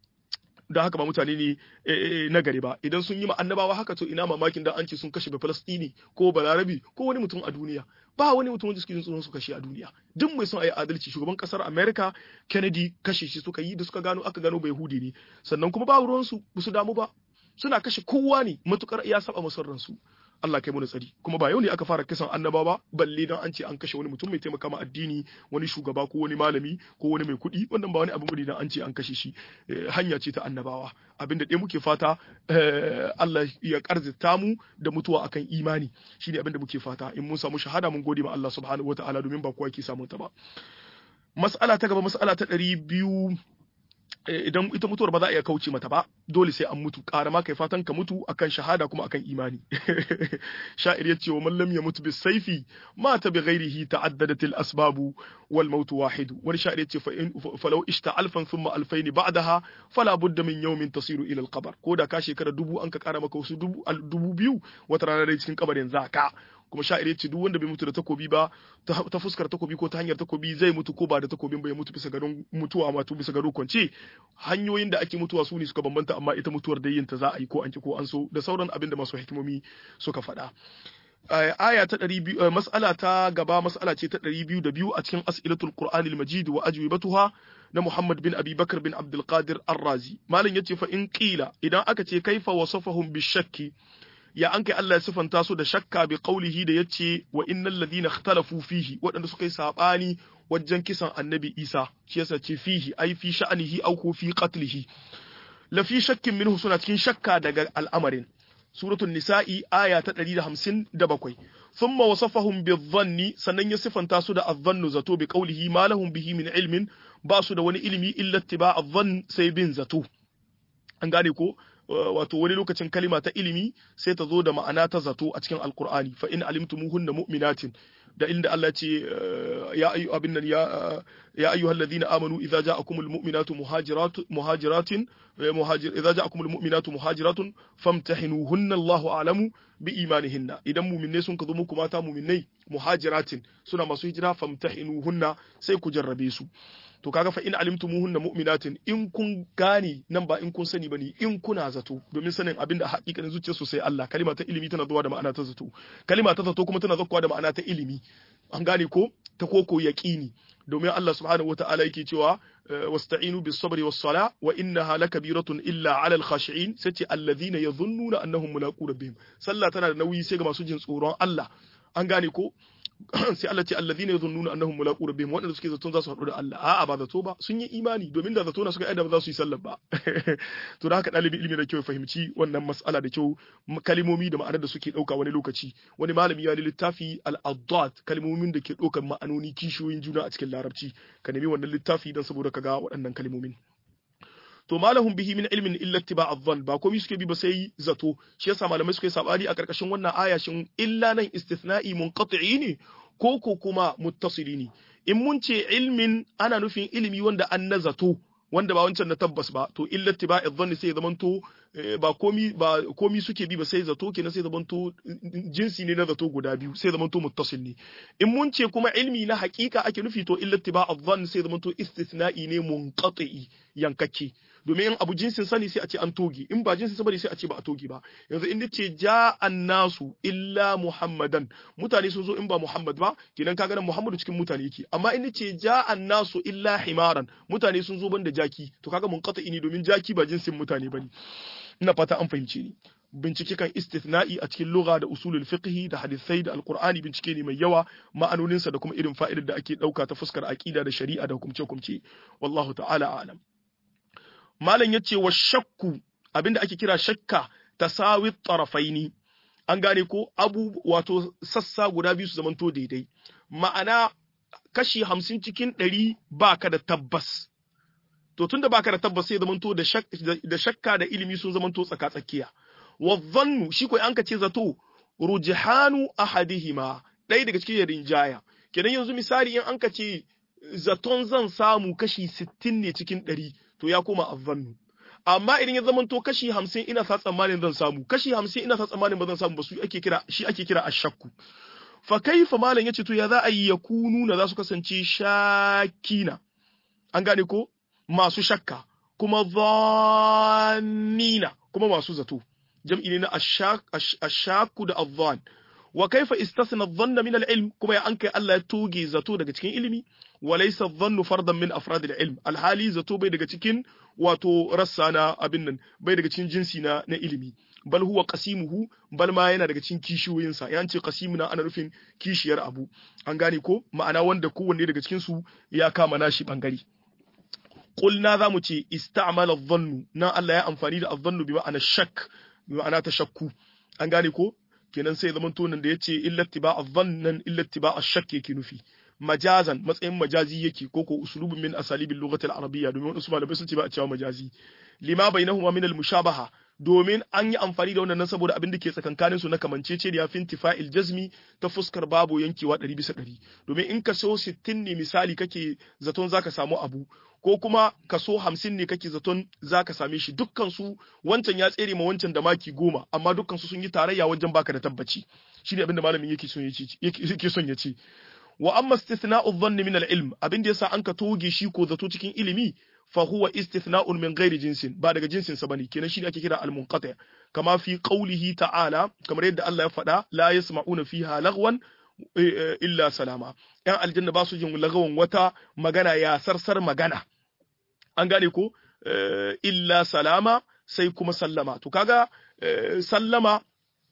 don haka ba mutane ne na gari ba idan sun yi ma annabawa haka to ina mamakin da an ce sun kashe ba falastini ko balarabi ko wani mutum a duniya ba wani mutum wanda suke jin tsoron su kashe a duniya duk mai son a yi adalci shugaban kasar america kennedy kashe shi suka yi da suka gano aka gano bai hudi ne sannan kuma ba ruwansu ba su damu ba suna kashe kowa ne matukar ya saba masu ransu Allah kai mu tsari kuma ba yau ne aka fara kisan annaba ba balle dan an ce an kashe wani mutum mai taimaka ma addini wani shugaba ko wani malami ko wani mai kuɗi wannan ba wani abu bane dan an ce an kashe shi hanya ce ta annabawa abinda dai muke fata Allah ya karzita mu da mutuwa akan imani shine abinda muke fata in mun samu shahada mun gode ma Allah subhanahu wataala domin ba kowa yake samun ta ba mas'ala ta gaba mas'ala ta ɗari biyu idan ita mutuwar ba za a iya kauce mata ba dole sai an mutu ƙara ma kai fatan ka mutu akan shahada kuma akan imani sha'ir ya ce wa man lam yamut bis saifi mata bi ghairihi ta'addadat al asbabu wal maut wahid wani sha'ir ya ce fa in falau ishta alfan thumma alfayn ba'daha fala budda min yawmin tasiru ila al qabr ko da ka shekara dubu an ka ƙara maka wasu dubu dubu biyu wata rana dai cikin kabarin zaka kuma sha'ir ya ce duk wanda bai mutu da takobi ba ta fuskar takobi ko ta hanyar takobi zai mutu ko ba da takobin ba ya mutu bisa gadon mutuwa ma to bisa gado kwance hanyoyin da ake mutuwa su ne suka bambanta amma ita mutuwar da yin ta za a yi ko an ki ko an so da sauran abin da masu hikimomi suka faɗa aya ta ɗari biyu mas'ala ta gaba mas'ala ce ta ɗari biyu da biyu a cikin as'ilatul qur'anil majid wa ajwibatuha na Muhammad bin Abi Bakar bin Abdul Qadir Ar-Razi malam yace fa in qila idan aka ce kaifa wasafahum bishakki ya an kai Allah ya sifanta su da shakka bi qaulihi da yace wa innal ladina ikhtalafu fihi waɗanda suka yi sabani wajen kisan annabi Isa shi yasa ce fihi ai fi sha'anihi au ko fi qatlihi la fi shakkin minhu suna cikin shakka daga al'amarin suratul nisa'i aya ta 157 thumma wasafahum bi-dhanni sannan ya sifanta su da adh-dhannu zato bi qaulihi ma lahum bihi min ilmin ba su da wani ilimi illa ittiba' adh-dhann sai bin zato an gane ko wato wani lokacin kalima ta ilimi sai ta zo da ma'ana ta zato a cikin alkur'ani fa in alimtumuhunna mu'minatin da inda Allah ce ya ayu abin nan ya ya ayyuhal ladina amanu idza ja'akumul mu'minatu muhajirat muhajiratin muhajir idza ja'akumul mu'minatu muhajiratun famtahinuhunna Allahu a'lamu bi imanihinna idan mu'minai sun ka zo muku mata mu'minai muhajiratin suna masu hijira famtahinuhunna sai ku jarrabe su to kaga fa in alimtumuhunna mu'minatin in kun gane nan ba in kun sani bane in kuna zato domin sanin abin da hakikanin zuciyar su sai Allah kalima ta ilimi tana zuwa da ma'ana ta zato kalima ta zato kuma tana zuwa da ma'ana ta ilimi an gane ko ta koko yaqini domin Allah subhanahu wata'ala yake cewa wasta'inu bis sabri was sala wa innaha lakabiratun illa 'ala al khashi'in sace alladhina yadhunnuna annahum mulaqu rabbihim sallah tana da nauyi sai ga masu jin tsoron Allah an gane ko sai Allah ce alladhina yadhunnuna annahum mulaqu rabbihim wadanda suke zaton za su haɗu da Allah a'a ba zato ba sun yi imani domin da zato na suka aida ba za su yi sallar ba to da haka dalibi ilimi da kyau fahimci wannan mas'ala da kyau kalimomi da ma'anar da suke dauka wani lokaci wani malami ya littafi al-addat kalimomin da ke daukar ma'anoni kishiyoyin juna a cikin larabci ka nemi wannan littafi dan saboda ka ga waɗannan kalimomin to malahum bihi min ilmin illa ittiba' adh-dhann ba komai suke bi ba sai zato shi yasa malamai suke sabani a karkashin wannan aya shin illa nan istithna'i munqati'i ne ko ko kuma muttasili ne in mun ce ilmin ana nufin ilimi wanda an na zato wanda ba wancan na tabbas ba to illa ittiba' adh-dhann sai zamanto ba komi ba komi suke bi ba sai zato kenan sai zamanto jinsi ne na zato guda biyu sai zamanto muttasil ne in mun ce kuma ilmi na hakika ake nufi to illa ittiba' adh-dhann sai zamanto istithna'i ne munqati'i yankakke domin in abu jinsin sani sai a ce an toge in ba jinsin sani sai a ce ba a toge ba yanzu in ce ja nasu illa muhammadan mutane sun zo in ba muhammad ba kenan kaga nan muhammadu cikin mutane yake amma in ce ja nasu illa himaran mutane sun zo banda jaki to kaga mun qata ini domin jaki ba jinsin mutane bane ina fata an fahimce ni bincike kan istithna'i a cikin lugha da usulul fiqh da hadisai da alqur'ani bincike ne mai yawa ma'anoninsa da kuma irin fa'idar da ake dauka ta fuskar aqida da shari'a da hukumce-hukumce wallahu ta'ala a'lam malam yace wa shakku abinda ake kira shakka tasawi tarafaini an gane ko abu wato sassa guda biyu su zamanto daidai ma'ana kashi hamsin cikin ɗari baka da tabbas to tunda baka da tabbas sai zamanto da shakka da ilimi sun zamanto tsaka-tsakiya wa dhannu shi ko an ka ce zato rujhanu ahadihima ɗaya daga cikin rinjaya kenan yanzu misali in an ka ce zaton zan samu kashi sittin ne cikin ɗari to ya koma azzannu amma idan ya zamanto kashi hamsin ina sa tsammanin zan samu kashi hamsin ina sa tsammanin ba zan samu ba su ake kira shi ake kira ashakku fa kaifa malam yace to ya za a yi yakunu na za su kasance shakina an gane ko masu shakka kuma dhannina kuma masu zato jam'i ne na ashakku da adhan wa kaifa istasna adh-dhanna min al-ilm kuma ya ankai Allah ya toge zato daga cikin ilimi wa laysa adh-dhannu fardan min afrad al-ilm alhali zato bai daga cikin wato rassa na abin nan bai daga cikin jinsi na na ilimi bal huwa qasimuhu bal ma yana daga cikin kishiyoyin sa yan ce qasimuna ana nufin kishiyar abu an gane ko ma'ana wanda kowanne daga cikin su ya kama nashi bangare qulna zamu ce ista'mala adh-dhannu na Allah ya amfani da adh-dhannu bi ma'ana shak bi ma'ana tashakku an gane ko kenan sai zaman tonin da yace illa tiba adh-dhannan illa tiba ash-shakk yake nufi majazan matsayin majazi yake ko ko uslubun min asalibil lughati al-arabiyya domin wasu malamai sun ce ba a cewa majazi lima bainahuma min al-mushabaha domin an yi amfani da wannan saboda abin da ke tsakankanin su na kamancece da yafin tifa'il jazmi ta fuskar babu yankewa 100 bisa 100 domin in ka so 60 ne misali kake zaton zaka samu abu ko kuma kaso hamsin ne kake zaton za ka same shi dukkan su wancan ya tsere ma wancan da maki goma amma dukkan su sun yi tarayya wajen baka da tabbaci shi ne abinda malamin yake son yake son ya ce wa amma istithna'u dhanni min al-ilm abin da yasa an ka toge shi ko zato cikin ilimi fa huwa istithna'un min ghairi jinsin ba daga jinsin sa bane kenan shi ne ake kira al-munqati kama fi qawlihi ta'ala kamar yadda Allah ya faɗa la yasma'una fiha lagwan illa salama yan aljanna ba su jin lagawan wata magana ya sarsar magana an gane ko illa salama sai kuma sallama to kaga sallama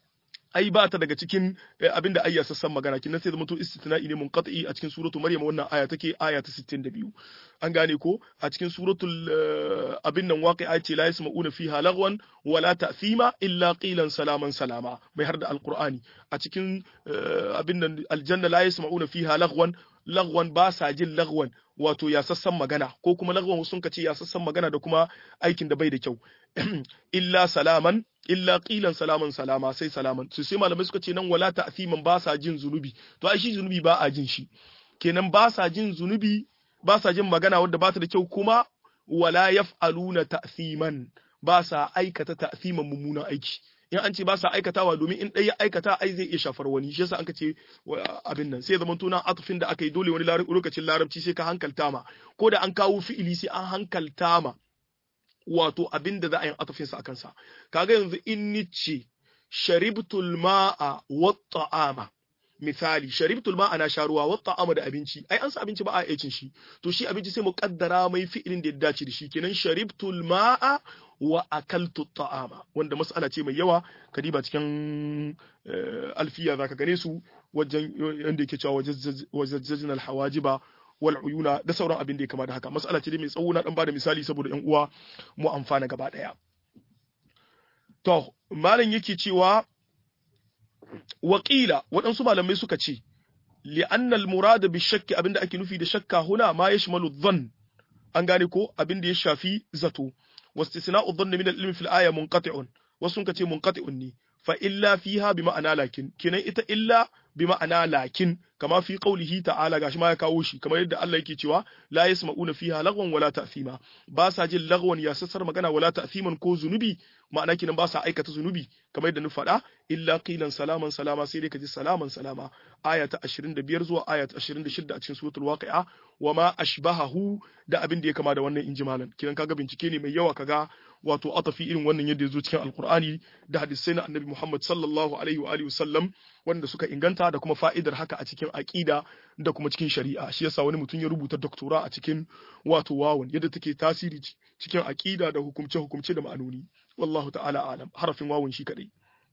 ai ba ta daga cikin abin da ayya sassan magana kin sai zama to istitna'i ne munqati a cikin suratu maryam wannan aya take aya ta 62 an gane ko a cikin suratul abin nan waqi'a ce la yasma'una fiha lagwan wala ta'thima illa qilan salaman salama mai har da alqur'ani a cikin abin nan aljanna la yasma'una fiha lagwan lagwan ba sa jin lagwan wato ya sassan magana ko kuma lagwan sun ka ce ya sassan magana da kuma aikin da bai da kyau illa salaman illa qilan salaman salama sai salaman su sai malamai suka ce nan wala ta'thiman ba sa jin zunubi to ai shi zunubi ba a jin shi kenan ba sa jin zunubi ba sa jin magana wadda ba ta da kyau kuma wala yaf'aluna ta'thiman ba sa aikata ta'thiman mummunan aiki in an ce ba sa aikatawa domin in ɗaya aikata ai zai iya shafar wani shi yasa an ka ce abin nan sai zaman tuna atufin da aka yi dole wani lokacin larabci sai ka hankalta ma ko da an kawo fi'ili sai an hankalta ma wato abin da za a yi atufin sa akan sa kaga yanzu in ni ce sharibtul ma'a wa ta'ama misali sharibtul ma'a na sha ruwa wa ta'ama da abinci ai an sa abinci ba a iya cin shi to shi abinci sai mu kaddara mai fi'ilin da ya dace da shi kenan sharibtul ma'a wa akaltu ta'ama wanda mas'ala ce mai yawa kadiba cikin alfiya zaka gane su wajen yanda yake cewa wajajjajna alhawajiba wal uyuna da sauran abin da ya kama da haka mas'ala ce mai tsawo na dan bada misali saboda yan uwa mu amfana gaba daya to malam yake cewa waƙila waɗansu malamai suka ce li'anna al-murad bi shakki abinda ake nufi da shakka huna ma yashmalu dhann an gane ko abinda ya shafi zato واستثناء الظن من العلم في الآية منقطع wasu ka ce munqati'un ne fa illa fiha bi ma'ana lakin kinan ita illa bi ma'ana lakin kama fi qaulihi ta'ala gashi ma ya kawo shi kamar yadda Allah yake cewa la yasma'una fiha lagwan wala ta'thima ba sa jin lagwan ya sassar magana wala ta'thiman ko zunubi ma'ana kinan ba sa aikata zunubi kamar yadda ni faɗa illa qilan salaman salama sai dai ka ji salaman salama aya ta 25 zuwa aya ta 26 a cikin suratul waqi'a wa ma ashbahahu da abin da ya kama da wannan injimalan kinan kaga bincike ne mai yawa kaga wato atafi irin wannan yadda ya zo cikin alkur'ani da hadisai na annabi muhammad sallallahu alaihi wa alihi wasallam wanda suka inganta da kuma fa'idar haka a cikin aqida da kuma cikin shari'a shi yasa wani mutum ya rubuta doktora a cikin wato wawan yadda take tasiri cikin aqida da hukumce hukumce da ma'anoni wallahu ta'ala alam harafin wawan shi kadai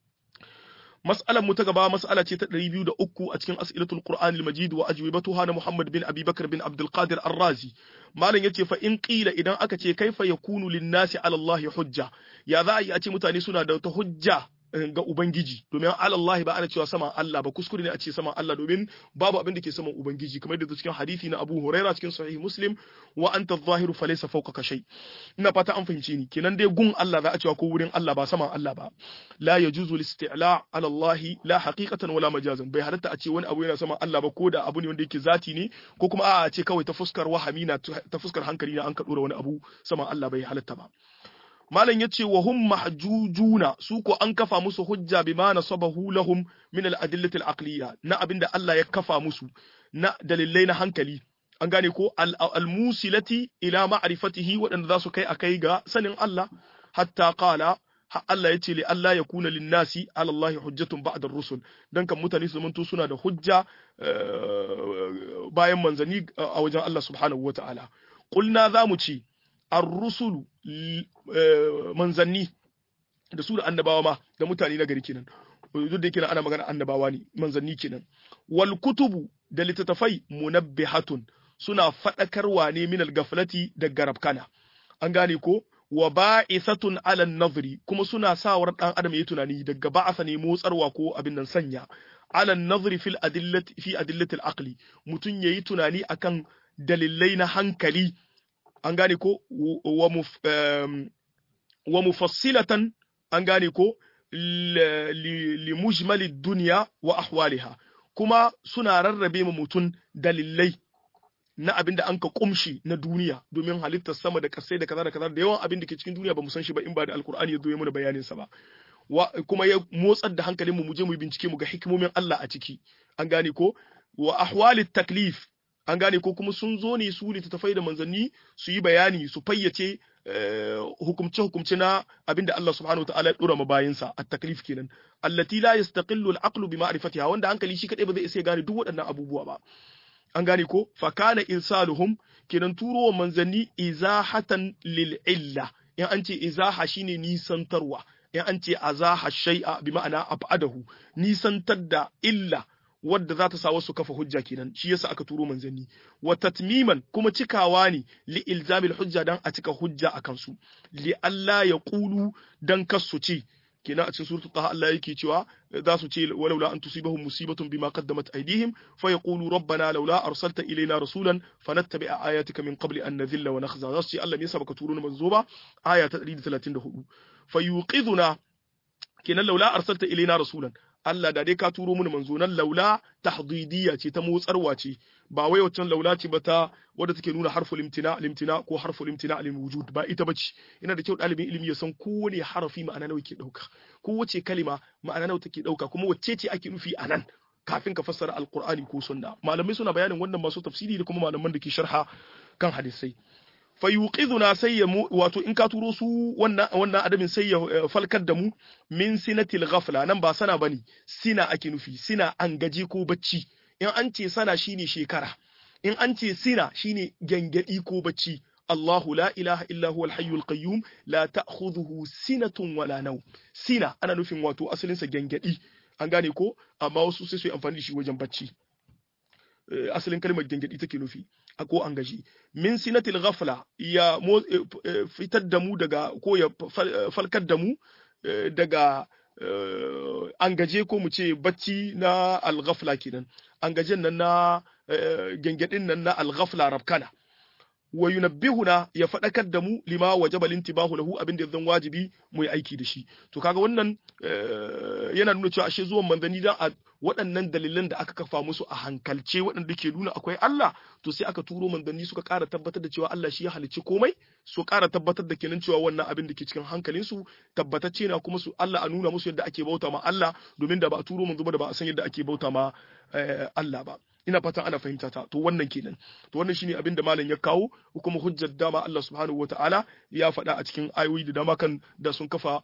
mas'alar mu ta gaba mas'ala ce ta 203 a cikin as'ilatul qur'anil majid wa ajwibatuha na muhammad bin abi bakr bin abdul qadir ar-razi malam yace fa in qila idan aka ce kaifa yakunu lin-nasi 'ala allahi hujja ya za a yi a ce mutane suna da wata hujja ga Ubangiji domin Allah ba ana cewa saman Allah ba kuskure ne a ce saman Allah domin babu abin da ke saman Ubangiji kamar da cikin hadisi na Abu Huraira cikin Sahih Muslim wa anta adh-dhahiru falaysa fawqaka shay ina fata an fahimce ni kenan dai gun Allah za a cewa ko wurin Allah ba saman Allah ba la yajuzu al-isti'la' ala Allah la haqiqatan wala majazan bai halatta a ce wani abu yana saman Allah ba ko da abu ne wanda yake zati ne ko kuma a ce kawai ta fuskar wahami na ta fuskar hankali na an ka dora wani abu saman Allah bai halatta ba malam yace wa hum mahjujuna su ko an kafa musu hujja bima nasabahu lahum min al-adillati al-aqliyya na abinda Allah ya kafa musu na dalilai na hankali an gane ko al-musilati ila ma'rifatihi waɗanda za su kai akai ga sanin Allah hatta qala Allah ya ce li Allah ya kuna linnasi ala Allah hujjatun ba'da rusul dan kan mutane su manto suna da hujja bayan manzani a wajen Allah subhanahu wataala qulna za mu ce ar-rusulu manzanni da su da annabawa ma da mutane na gari kenan duk da yake ana magana annabawa ne manzanni kenan wal kutubu da littattafai munabbihatun suna fadakarwa ne min al-gaflati da garabkana an gane ko wa ba'isatun ala nazri kuma suna sawar dan adam yayi tunani daga ba'asa ne motsarwa ko abin nan sanya ala nazri fil adillati fi adillati al-aqli mutun yayi tunani akan dalilai na hankali an gane ko wa mufassilatan an gane ko li mujmali dunya wa ahwaliha kuma suna rarrabe ma mutum dalilai na abin da an ka kumshi na duniya domin halittar sama da kasai da kaza da kaza da yawan abin da ke cikin duniya ba mu san shi ba in ba da alkur'ani ya zo ya mana bayanin sa ba kuma ya motsar da hankalinmu mu je mu bincike mu ga hikimomin Allah a ciki an gane ko wa ahwalit taklif an gane ko kuma sun zo ne su littattafai da manzanni su yi bayani su fayyace hukumce-hukumce na abinda Allah subhanahu wa ta'ala ya dora ma bayinsa a taklif kenan allati la yastaqillu al-aqlu bi ma'rifatiha wanda hankali shi kadai ba zai isa gane duk waɗannan abubuwa ba an gane ko fa kana irsaluhum kenan turo manzanni izahatan lil illa in an ce izaha shine nisantarwa in an ce azaha shay'a bi ma'ana abadahu nisantar da illa wadda za ta sa wasu kafa hujja kenan shi yasa aka turo manzanni wa tatmiman kuma cikawa ne li ilzamil hujja dan a cika hujja a kansu li Allah ya qulu dan kasu ce kenan a cikin suratul taha Allah yake cewa za su ce walaula an tusibahum musibatun bima qaddamat aydihim fa yaqulu rabbana laula arsalta ilayna rasulan fanattabi'a ayatika min qabli an nadhilla wa nakhza za su ce Allah me yasa baka turo ni manzo ba aya ta 134 fa yuqiduna kenan laula arsalta ilayna rasulan Allah da dai ka turo mana manzo nan laula tahdidiyya ce ta motsarwa ce ba wai wancan laula ce ba ta wadda take nuna harful imtina limtina ko harful imtina lil wujud ba ita bace ina da kyau dalibin ilimi ya san kowane harafi ma'ana nawa ke dauka kowace kalima ma'ana nawa take dauka kuma wacce ce ake nufi anan kafin ka fassara alqur'ani ko sunna malamai suna bayanin wannan masu tafsiri da kuma malaman da ke sharha kan hadisai fayuqiduna sai ya wato in ka turo su wannan wannan adamin sai ya falkar da mu min sinatil ghafla nan ba sana bane sina ake nufi sina an gaje ko bacci in an ce sana shine shekara in an ce sina shine gangadi ko bacci Allahu la ilaha illa huwal hayyul qayyum la ta'khudhuhu sinatun wala nawm sina ana nufin wato asalin sa gangadi an gane ko amma wasu sai su yi amfani da shi wajen bacci asalin kalmar gangadi take nufi a ko an gaji min sinatil ghafla ya fitar da mu daga ko ya falkar da mu daga an gaje ko mu ce bacci na al-ghafla kenan an gajen nan na gangadin nan na al-ghafla rabkana wa yunabbihuna ya faɗakar da mu lima wajaba lintibahu lahu abin da zan wajibi mu yi aiki da shi to kaga wannan yana nuna cewa ashe zuwan manzanni dan a waɗannan dalilan da aka kafa musu a hankalce waɗanda ke nuna akwai Allah to sai aka turo manzanni suka ƙara tabbatar da cewa Allah shi ya halicci komai su ƙara tabbatar da kenan cewa wannan abin da ke cikin hankalin su tabbatacce na kuma su Allah a nuna musu yadda ake bauta ma Allah domin da ba a turo manzo ba da ba a san yadda ake bauta ma Allah ba ina fatan ana fahimta ta to wannan kenan to wannan shine abin da malam ya kawo kuma hujjar dama Allah subhanahu wataala ya faɗa a cikin ayoyi da dama kan da sun kafa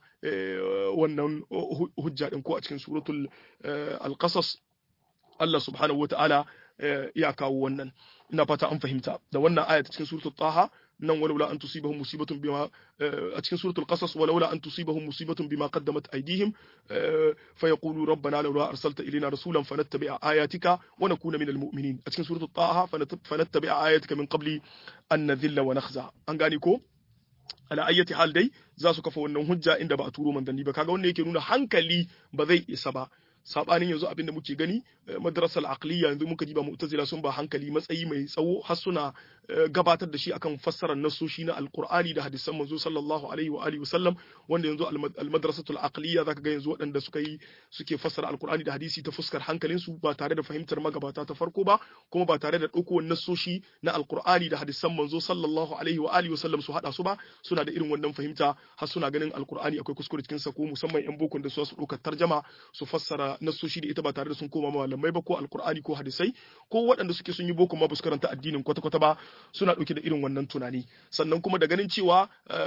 wannan hujja din ko a cikin suratul al-qasas Allah subhanahu wataala ya kawo wannan ina fata an fahimta da wannan aya cikin suratul taha nan walaula an tusibahum musibatun bima a cikin suratul qasas walaula an tusibahum musibatun bima qaddamat aydihim fa yaqulu rabbana laula arsalta ilayna rasulan fanattabi'a ayatika wa nakuna minal mu'minin a cikin suratul taha fanattabi'a ayatika min qabli an nadhilla wa nakhza an gane ko ala ayyati hal dai za su kafa wannan hujja inda ba a turo manzanni ba kaga wannan yake nuna hankali ba zai isa ba sabanin yanzu abin da muke gani madrasal aqliya yanzu muka ji ba mu'tazila sun ba hankali matsayi mai tsawo har suna gabatar da shi akan fassarar nasoshi na alqur'ani da hadisan manzo sallallahu alaihi wa alihi wasallam wanda yanzu almadrasatul aqliya zaka ga yanzu waɗanda suka yi suke fassara alqur'ani da hadisi ta fuskar hankalin su ba tare da fahimtar magabata ta farko ba kuma ba tare da ɗauko nasoshi na alqur'ani da hadisan manzo sallallahu alaihi wa alihi wasallam su hada su ba suna da irin wannan fahimta har suna ganin alqur'ani akwai kuskure cikin sa ko musamman yan bokon da su su ɗaukar tarjama su fassara nassoshi da ita ba tare da sun koma malamai ba ko alkur'ani ko hadisai ko waɗanda suke sun yi boko ma ba su karanta addinin kwata-kwata ba suna ɗauke da irin wannan tunani sannan kuma da ganin cewa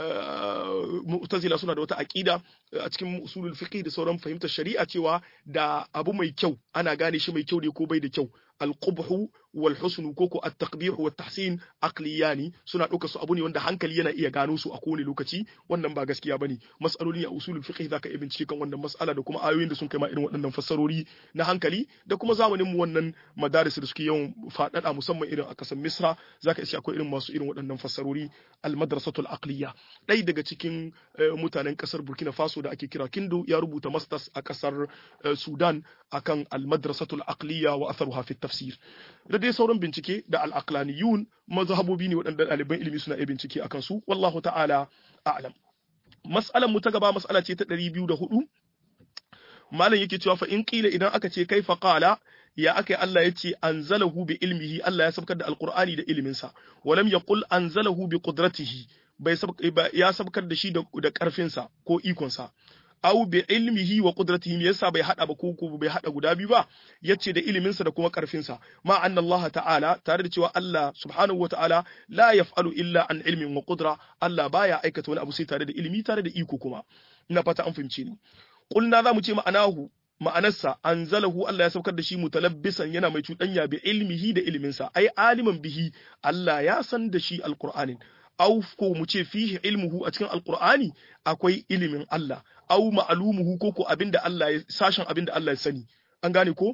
mu'tazila suna da wata aƙida a cikin usulul fiqh da sauran fahimtar shari'a cewa da abu mai kyau ana gane shi mai kyau ne ko bai da kyau alqubhu wal husnu koko at-taqbih wa tahsin aqliyani suna ɗauka su abu ne wanda hankali yana iya gano su a kowane lokaci wannan ba gaskiya bane mas'aloli a usulul fiqh zaka iya bincike kan wannan mas'ala da kuma ayoyin da sun kai ma irin waɗannan fassarori na hankali da kuma zamanin mu wannan madaris da suke yawan faɗaɗa musamman irin a kasar Misra zaka iya akwai irin masu irin waɗannan fassarori al-madrasatul aqliya ɗaya daga cikin mutanen kasar Burkina Faso da ake kira Kindo ya rubuta masters a kasar Sudan akan al-madrasatul aqliya wa atharuha fi tafsir da dai sauran bincike da al-aqlaniyun mazhabobi ne waɗanda ɗaliban ilimi suna iya bincike akan su wallahu ta'ala a'lam mas'alan mu ta gaba mas'ala ce ta 204 malam yake cewa fa in qila idan aka ce kaifa qala ya aka Allah ya ce anzalahu bi ilmihi Allah ya sabkar da alqur'ani da iliminsa walam yaqul anzalahu bi qudratihi bai ya sabkar da shi da karfinsa ko ikonsa aw bi ilmihi wa qudratihi yasa bai hada ba ko ko bai hada guda biyu ba yace da iliminsa da kuma karfinsa ma anna Allah ta'ala tare da cewa Allah subhanahu wa ta'ala la yaf'alu illa an ilmin wa qudra Allah baya aikata wani abu sai tare da ilimi tare da iko kuma ina fata an fahimce ni qulna za mu ce ma'anahu ma'anarsa anzalahu Allah ya saukar da shi mutalabbisan yana mai cuɗanya bi ilmihi da iliminsa ai aliman bihi Allah ya san da shi alqur'anin aw ko mu ce fihi ilmuhu a cikin alqur'ani akwai ilimin Allah aw ma'lumuhu ko ko abinda Allah ya sashen abinda Allah ya sani an gane ko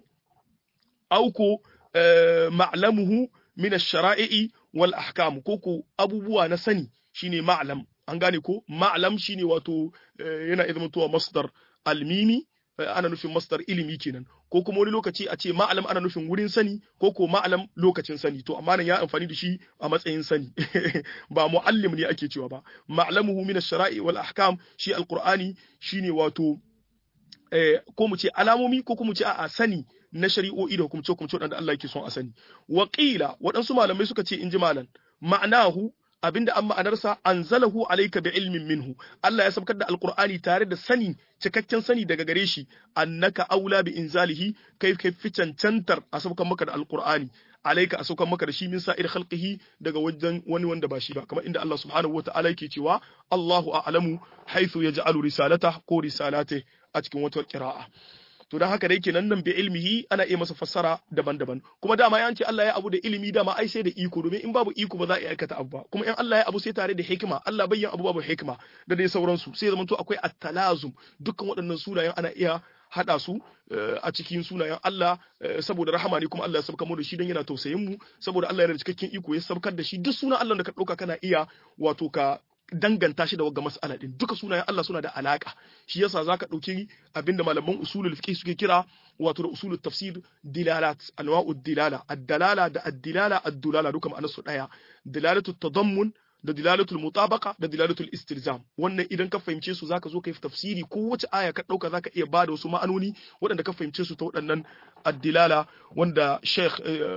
aw ko ma'lamuhu min ash-shara'i wal ahkam ko ko abubuwa na sani shine ma'lam an gane ko ma'lam shine wato yana izmantowa masdar almimi ana nufin masdar ilimi kenan ko kuma wani lokaci a ce ma'alam ana nufin wurin sani ko ko ma'alam lokacin sani to amma nan ya amfani da shi a matsayin sani ba muallim ne ake cewa ba ma'lamuhu min ash-shara'i wal ahkam shi alqur'ani shine wato ko mu ce alamomi ko kuma mu ce a sani na shari'o'i da hukumce hukumce wadanda Allah yake son a sani wa qila waɗansu malamai suka ce in ji malam ma'anahu abinda an ma'anarsa anzalahu alayka bi ilmin minhu Allah ya sabkar da alqur'ani tare da sani cikakken sani daga gare shi annaka aula bi inzalihi kai kai fi cancantar a sabkar maka da alqur'ani alayka a sabkar maka da shi min sa'ir khalqihi daga wajen wani wanda ba shi ba kamar inda Allah subhanahu wata'ala yake cewa Allahu a'lamu haythu yaj'alu risalata ko risalate a cikin wata qira'a to dan haka dai kenan nan bi ilmihi ana iya masa fassara daban-daban kuma dama ya ce Allah ya abu da ilimi dama ai sai da iko domin in babu iko ba za a iya aikata abu ba kuma in Allah ya abu sai tare da hikima Allah bayyan abu babu hikima da dai sauransu sai zaman to akwai at-talazum dukkan waɗannan sunayen ana iya hada su a cikin sunayen Allah saboda rahama ne kuma Allah ya sabka mu da shi don yana tausayin mu saboda Allah yana da cikakken iko ya sabkar da shi duk sunan Allah da ka dauka kana iya wato ka danganta shi da wagga mas'ala din duka sunayen Allah suna da alaka shi yasa zaka dauki abinda malaman usulul fiqh suke kira wato da usulul tafsir dilalat anwa'ud dilala ad-dalala da ad-dilala ad-dulala duka ma'anar su daya dilalatut tadammun da dilalatul mutabaqa da dilalatul istilzam wannan idan ka fahimce su zaka zo kai tafsiri ko wace aya ka dauka zaka iya bada wasu ma'anoni waɗanda ka fahimce su ta waɗannan ad-dilala wanda Sheikh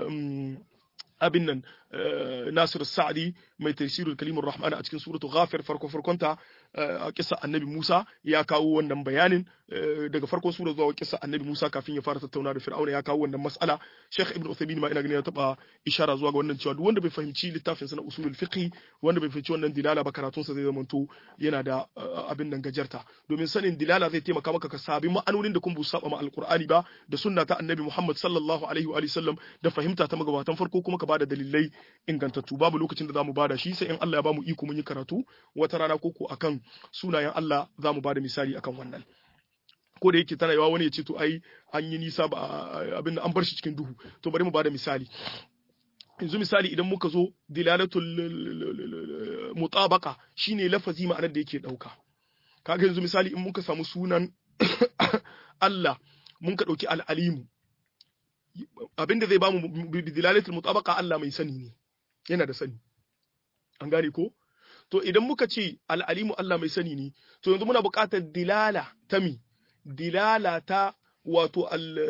abin nan Nasir Sa'di mai tafsirul kalimur rahman a cikin suratul ghafir farko farkonta a kissa annabi Musa ya kawo wannan bayanin daga farkon sura zuwa kissa annabi Musa kafin ya fara tattauna da Fir'auna ya kawo wannan mas'ala Sheikh Ibn Uthaymeen ma ina ganin ya taba ishara zuwa ga wannan cewa duk wanda bai fahimci littafin sa na usulul fiqh wanda bai fahimci wannan dilala ba karatun sa zai zamanto yana da abin nan gajarta domin sanin dilala zai taimaka maka ka sabi ma'anonin da kun bu saba ma alqur'ani ba da sunna ta annabi Muhammad sallallahu alaihi wa sallam da fahimta ta magabatan farko kuma ka bada dalilai ingantattu babu lokacin da zamu bada shi sai in Allah ya bamu iko mun yi karatu wata rana koko akan sunayen Allah zamu bada misali akan wannan ko da yake tana yawa wani ya ce to ai an yi nisa ba abin an bar shi cikin duhu to bari mu bada misali yanzu misali idan muka zo dilalatul mutabaqa shine lafazi ma'anar da yake dauka kaga yanzu misali in muka samu sunan Allah mun ka dauki al-alimu abinda zai bamu dilalatul mutabaqa Allah mai sani ne yana da sani an gane ko to idan muka ce al'alimu Allah mai sani ne to yanzu muna buƙatar dilala ta mi dilala ta wato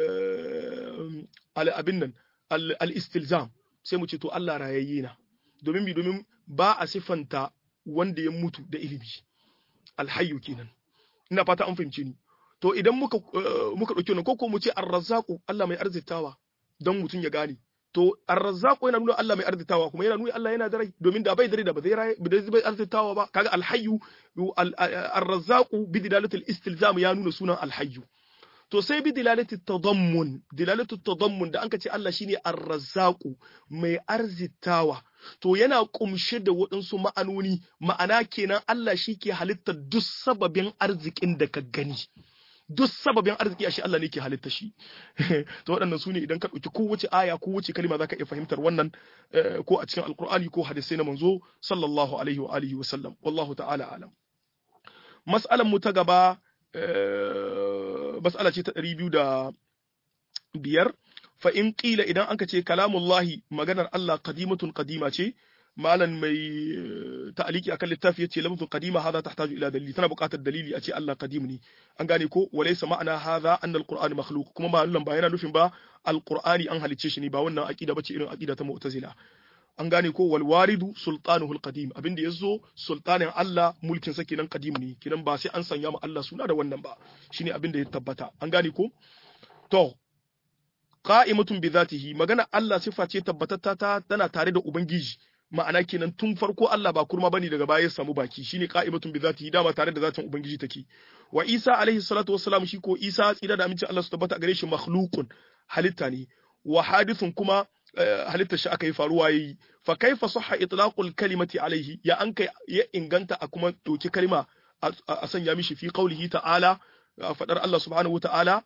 al abin nan al-istilzam sai mu ce to Allah rayayye na domin bi domin ba a sifanta wanda ya mutu da ilimi alhayyu kenan ina fata an fahimce ni to idan muka muka dauki wannan ko mu ce ar-razzaqu Allah mai arzitawa don mutum ya gane to ar-razzaqu yana nuna Allah mai arzitawa kuma yana nuna Allah yana da rai domin da bai da rai da ba zai rai ba zai arzitawa ba kaga al-hayyu ar-razzaqu bi dilalatil istilzam ya nuna sunan al-hayyu to sai bi dilalatit tadammun dilalatit tadammun da anka ce Allah shine ar-razzaqu mai arzitawa to yana kumshe da waɗansu ma'anoni ma'ana kenan Allah shi ke halittar duk sababin arzikin da ka gani duk sababin arziki ashe Allah ne ke halitta shi to waɗannan su ne idan ka ɗauki kowace aya kowace kalma zaka iya fahimtar wannan ko a cikin alkur'ani ko hadisai na manzo sallallahu alaihi wa alihi wa sallam wallahu ta'ala alam mas'alan mu ta gaba mas'ala ce ta ɗari biyu da biyar fa in qila idan anka ce kalamullahi maganar Allah qadimatun qadima ce malan mai ta'aliki akan littafi yace lamzun qadima hadha tahtaju ila dalili tana buƙatar dalili a ce Allah qadim ne an gane ko walaysa ma'ana hadha anna alquran makhluq kuma malan ba yana nufin ba alqur'ani an halicce shi ne ba wannan aqida bace irin aqida ta mu'tazila an gane ko wal waridu sultanuhu alqadim abinda yazo sultanin Allah mulkin sa kenan qadim ne kenan ba sai an sanya ma Allah suna da wannan ba shine abinda ya tabbata an gane ko to qa'imatun bi zatihi magana Allah sifa ce tabbatatta ta tana tare da ubangiji ma'ana kenan tun farko Allah ba kurma bane daga baya ya samu baki shine qa'imatun bi zatihi dama tare da zatin ubangiji take wa Isa alaihi salatu wassalam shi ko Isa tsira da amincin Allah su tabbata gare shi makhluqun halitta ne wa hadithun kuma halitta shi aka yi faruwa yayi fa kaifa sahha itlaqul kalimati alaihi ya an kai ya inganta a kuma doki kalma a sanya mishi fi qaulihi ta'ala fadar Allah subhanahu wa ta'ala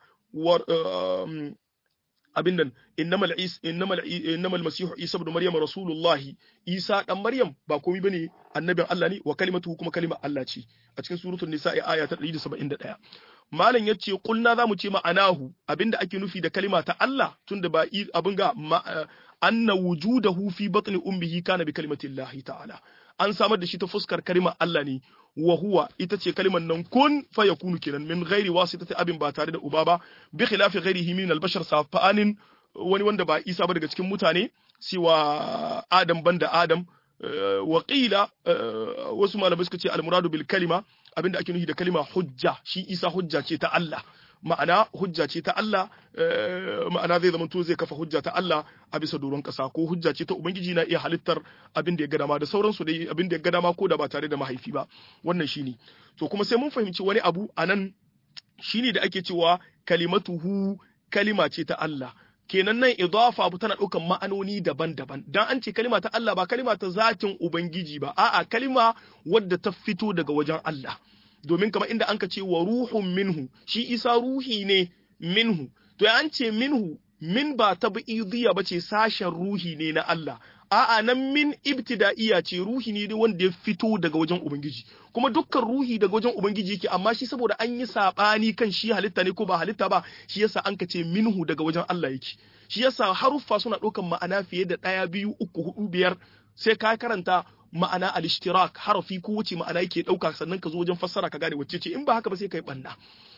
abin nan innamal is innamal innamal masihu isa ibn maryam rasulullah isa dan maryam ba komai bane annabin Allah ne wa kalimatu kuma kalimar Allah ce a cikin suratul nisa aya ta 171 malam yace kulna zamu ce ma'anahu abinda ake nufi da kalima ta Allah tunda ba abin ga anna wujudahu fi batni ummihi kana bi kalimatillahi ta'ala an samar da shi ta fuskar kalimar Allah ne wa huwa ita ce kalimar nan kun fa yakunu kenan min ghairi wasitati abin ba tare da uba ba bi khilafi ghairihi min al-bashar safanin wani wanda ba Isa ba daga cikin mutane siwa Adam banda Adam wa qila wasu malamai suka ce al-muradu bil kalima abinda ake nufi da kalima hujja shi Isa hujja ce ta Allah ma'ana hujja ce ta Allah ma'ana zai zama to zai kafa hujja ta Allah a bisa doron kasa ko hujja ce ta ubangiji na iya halittar abin da ya ga dama da sauransu dai abin da ya ga dama ko da ba tare da mahaifi ba wannan shine to kuma sai mun fahimci wani abu anan shine da ake cewa kalimatuhu kalima ce ta Allah kenan nan idafa abu tana ɗaukan ma'anoni daban-daban dan an ce kalima ta Allah ba kalima ta zatin ubangiji ba a'a kalima wadda ta fito daga wajen Allah domin kamar inda anka ce wa ruhun minhu shi isa ruhi ne minhu to ya an ce minhu min ba ta bi'idiyya ba ce sashen ruhi ne na Allah a'a nan min ibtida'iya ce ruhi ne wanda ya fito daga wajen ubangiji kuma dukkan ruhi daga wajen ubangiji yake amma shi saboda an yi sabani kan shi halitta ne ko ba halitta ba shi yasa an ka ce minhu daga wajen Allah yake shi yasa haruffa suna ɗaukan ma'ana fiye da ɗaya biyu uku hudu biyar sai ka karanta ma'ana al-ishtirak harafi ko wuce ma'ana yake dauka sannan ka zo wajen fassara ka gane wacce ce in ba haka ba sai kai banna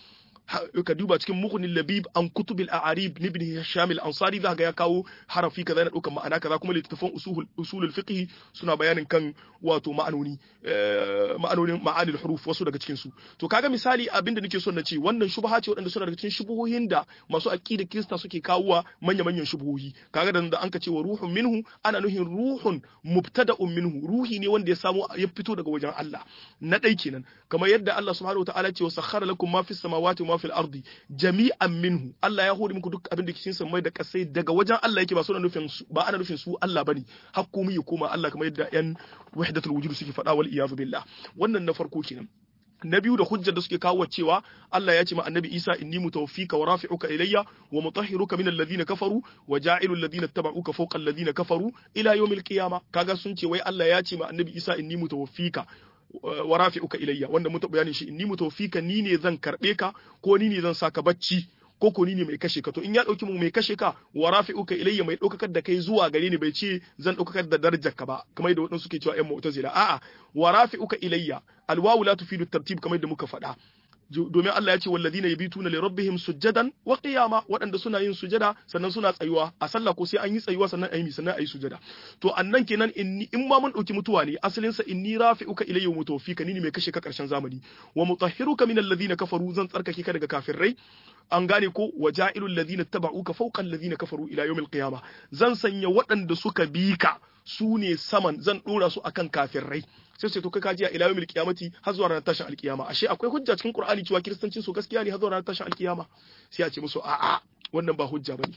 ka duba cikin mughni labib an kutubil a'arib ibn hisham al-ansari za ga ya kawo harafi kaza na daukan ma'ana kaza kuma littafan usul usulul fiqh suna bayanin kan wato ma'anoni ma'anonin ma'anil huruf wasu daga cikin su to kaga misali abinda nake son na ce wannan shubha ce wadanda suna daga cikin shubuhohin da masu aqida kirista suke kawowa manya manyan shubuhohi kaga da an ka ce wa ruhun minhu ana nuhin ruhun mubtada'un minhu ruhi ne wanda ya samu ya fito daga wajen Allah na dai kenan kamar yadda Allah subhanahu wataala ce wa sakhara lakum ma fis samawati wa ma fil ardi jami'an minhu Allah ya hore muku duk abin da cikin samai da kasai daga wajen Allah yake ba suna nufin ba ana nufin su Allah bane hakku ya koma Allah kamar yadda yan wahdatul wujud suke faɗa wal iyadu billah wannan na farko kenan na biyu da hujjar da suke kawo cewa Allah ya ce ma annabi Isa inni mutawaffika wa rafi'uka ilayya wa mutahhiruka min alladhina kafaru wa ja'ilu alladhina tabauka fawqa alladhina kafaru ila yawmil qiyama kaga sun ce wai Allah ya ce ma annabi Isa inni mutawaffika wa rafi'uka ilayya wanda mun taɓa bayanin shi inni mutawaffika ni ne zan karbe ka ko ni ne zan saka bacci ko ko ni ne mai kashe ka to in ya dauki mu mai kashe ka wa rafi'uka ilayya mai daukakar da kai zuwa gare ni bai ce zan daukakar da darajar ka ba kamar yadda wadansu suke cewa ƴan mu'tazila a'a wa rafi'uka ilayya alwawu la tufidu tartib kamar yadda muka faɗa domin Allah ya ce walladina yabituna li rabbihim sujjadan wa qiyama waɗanda suna yin sujada sannan suna tsayuwa a sallah ko sai an yi tsayuwa sannan ayi sannan ayi sujada to annan kenan inni in ma mun dauki mutuwa ne asalin sa inni rafi'uka ilayya mutawfika ni ne mai kashe ka karshen zamani wa mutahhiruka min alladhina kafaru zan tsarkake ka daga kafirai an gane ko waja'ilul ladina tabauka fawqa alladhina kafaru ila yawmil qiyama zan sanya waɗanda suka bi ka su ne saman zan dora su akan kafirai sai sai to kai kaji a ila yawmil qiyamati har zuwa ranar tashin alkiyama ashe akwai hujja cikin qur'ani cewa kiristancin su gaskiya ne har zuwa ranar tashin alkiyama sai a ce musu a'a wannan ba hujja bane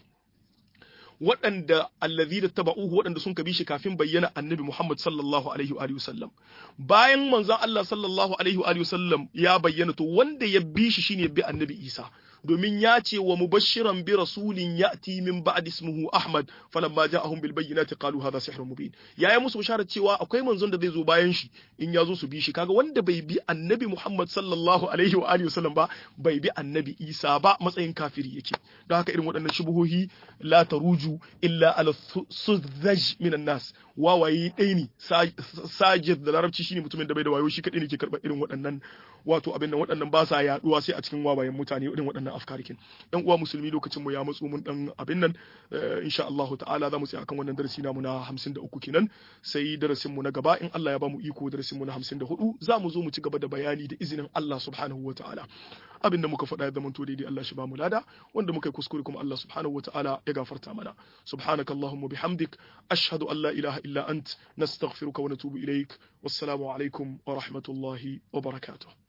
waɗanda allazi da taba'uhu waɗanda sun kabi shi kafin bayyana annabi Muhammad sallallahu alaihi wa sallam bayan manzon Allah sallallahu alaihi wa sallam ya bayyana to wanda ya bi shi shine bi annabi Isa domin ya ce wa mubashiran bi rasulin ya'ti min ba'di ismuhu Ahmad falamma ja'ahum bil bayyinati qalu hadha sihrun mubin yayi musu bisharar cewa akwai manzon da zai zo bayan shi in ya zo su bi shi kaga wanda bai bi annabi Muhammad sallallahu alaihi wa alihi wasallam ba bai bi annabi Isa ba matsayin kafiri yake don haka irin waɗannan shubuhohi la taruju illa ala suzzaj minan nas wawaye ɗaya ne sajid da larabci shine mutumin da bai da wayo shi kaɗai ne ke karɓar irin waɗannan wato abin nan waɗannan ba sa yaɗuwa sai a cikin wawayen mutane irin waɗannan afkarikin ɗan uwa musulmi lokacin mu ya matsu mun ɗan abin nan insha Allah ta'ala za mu tsaya akan wannan darasi namu na 53 kenan sai darasin mu na gaba in Allah ya ba mu iko darasin mu na 54 za mu zo mu ci gaba da bayani da izinin Allah subhanahu wa ta'ala abin da muka faɗa ya zama to daidai Allah shi ba mu lada wanda muka yi kuskure kuma Allah subhanahu wa ta'ala ya gafarta mana subhanakallahumma bihamdik ashhadu an la ilaha illa ant nastaghfiruka wa natubu ilaik wassalamu alaikum wa rahmatullahi wa barakatuh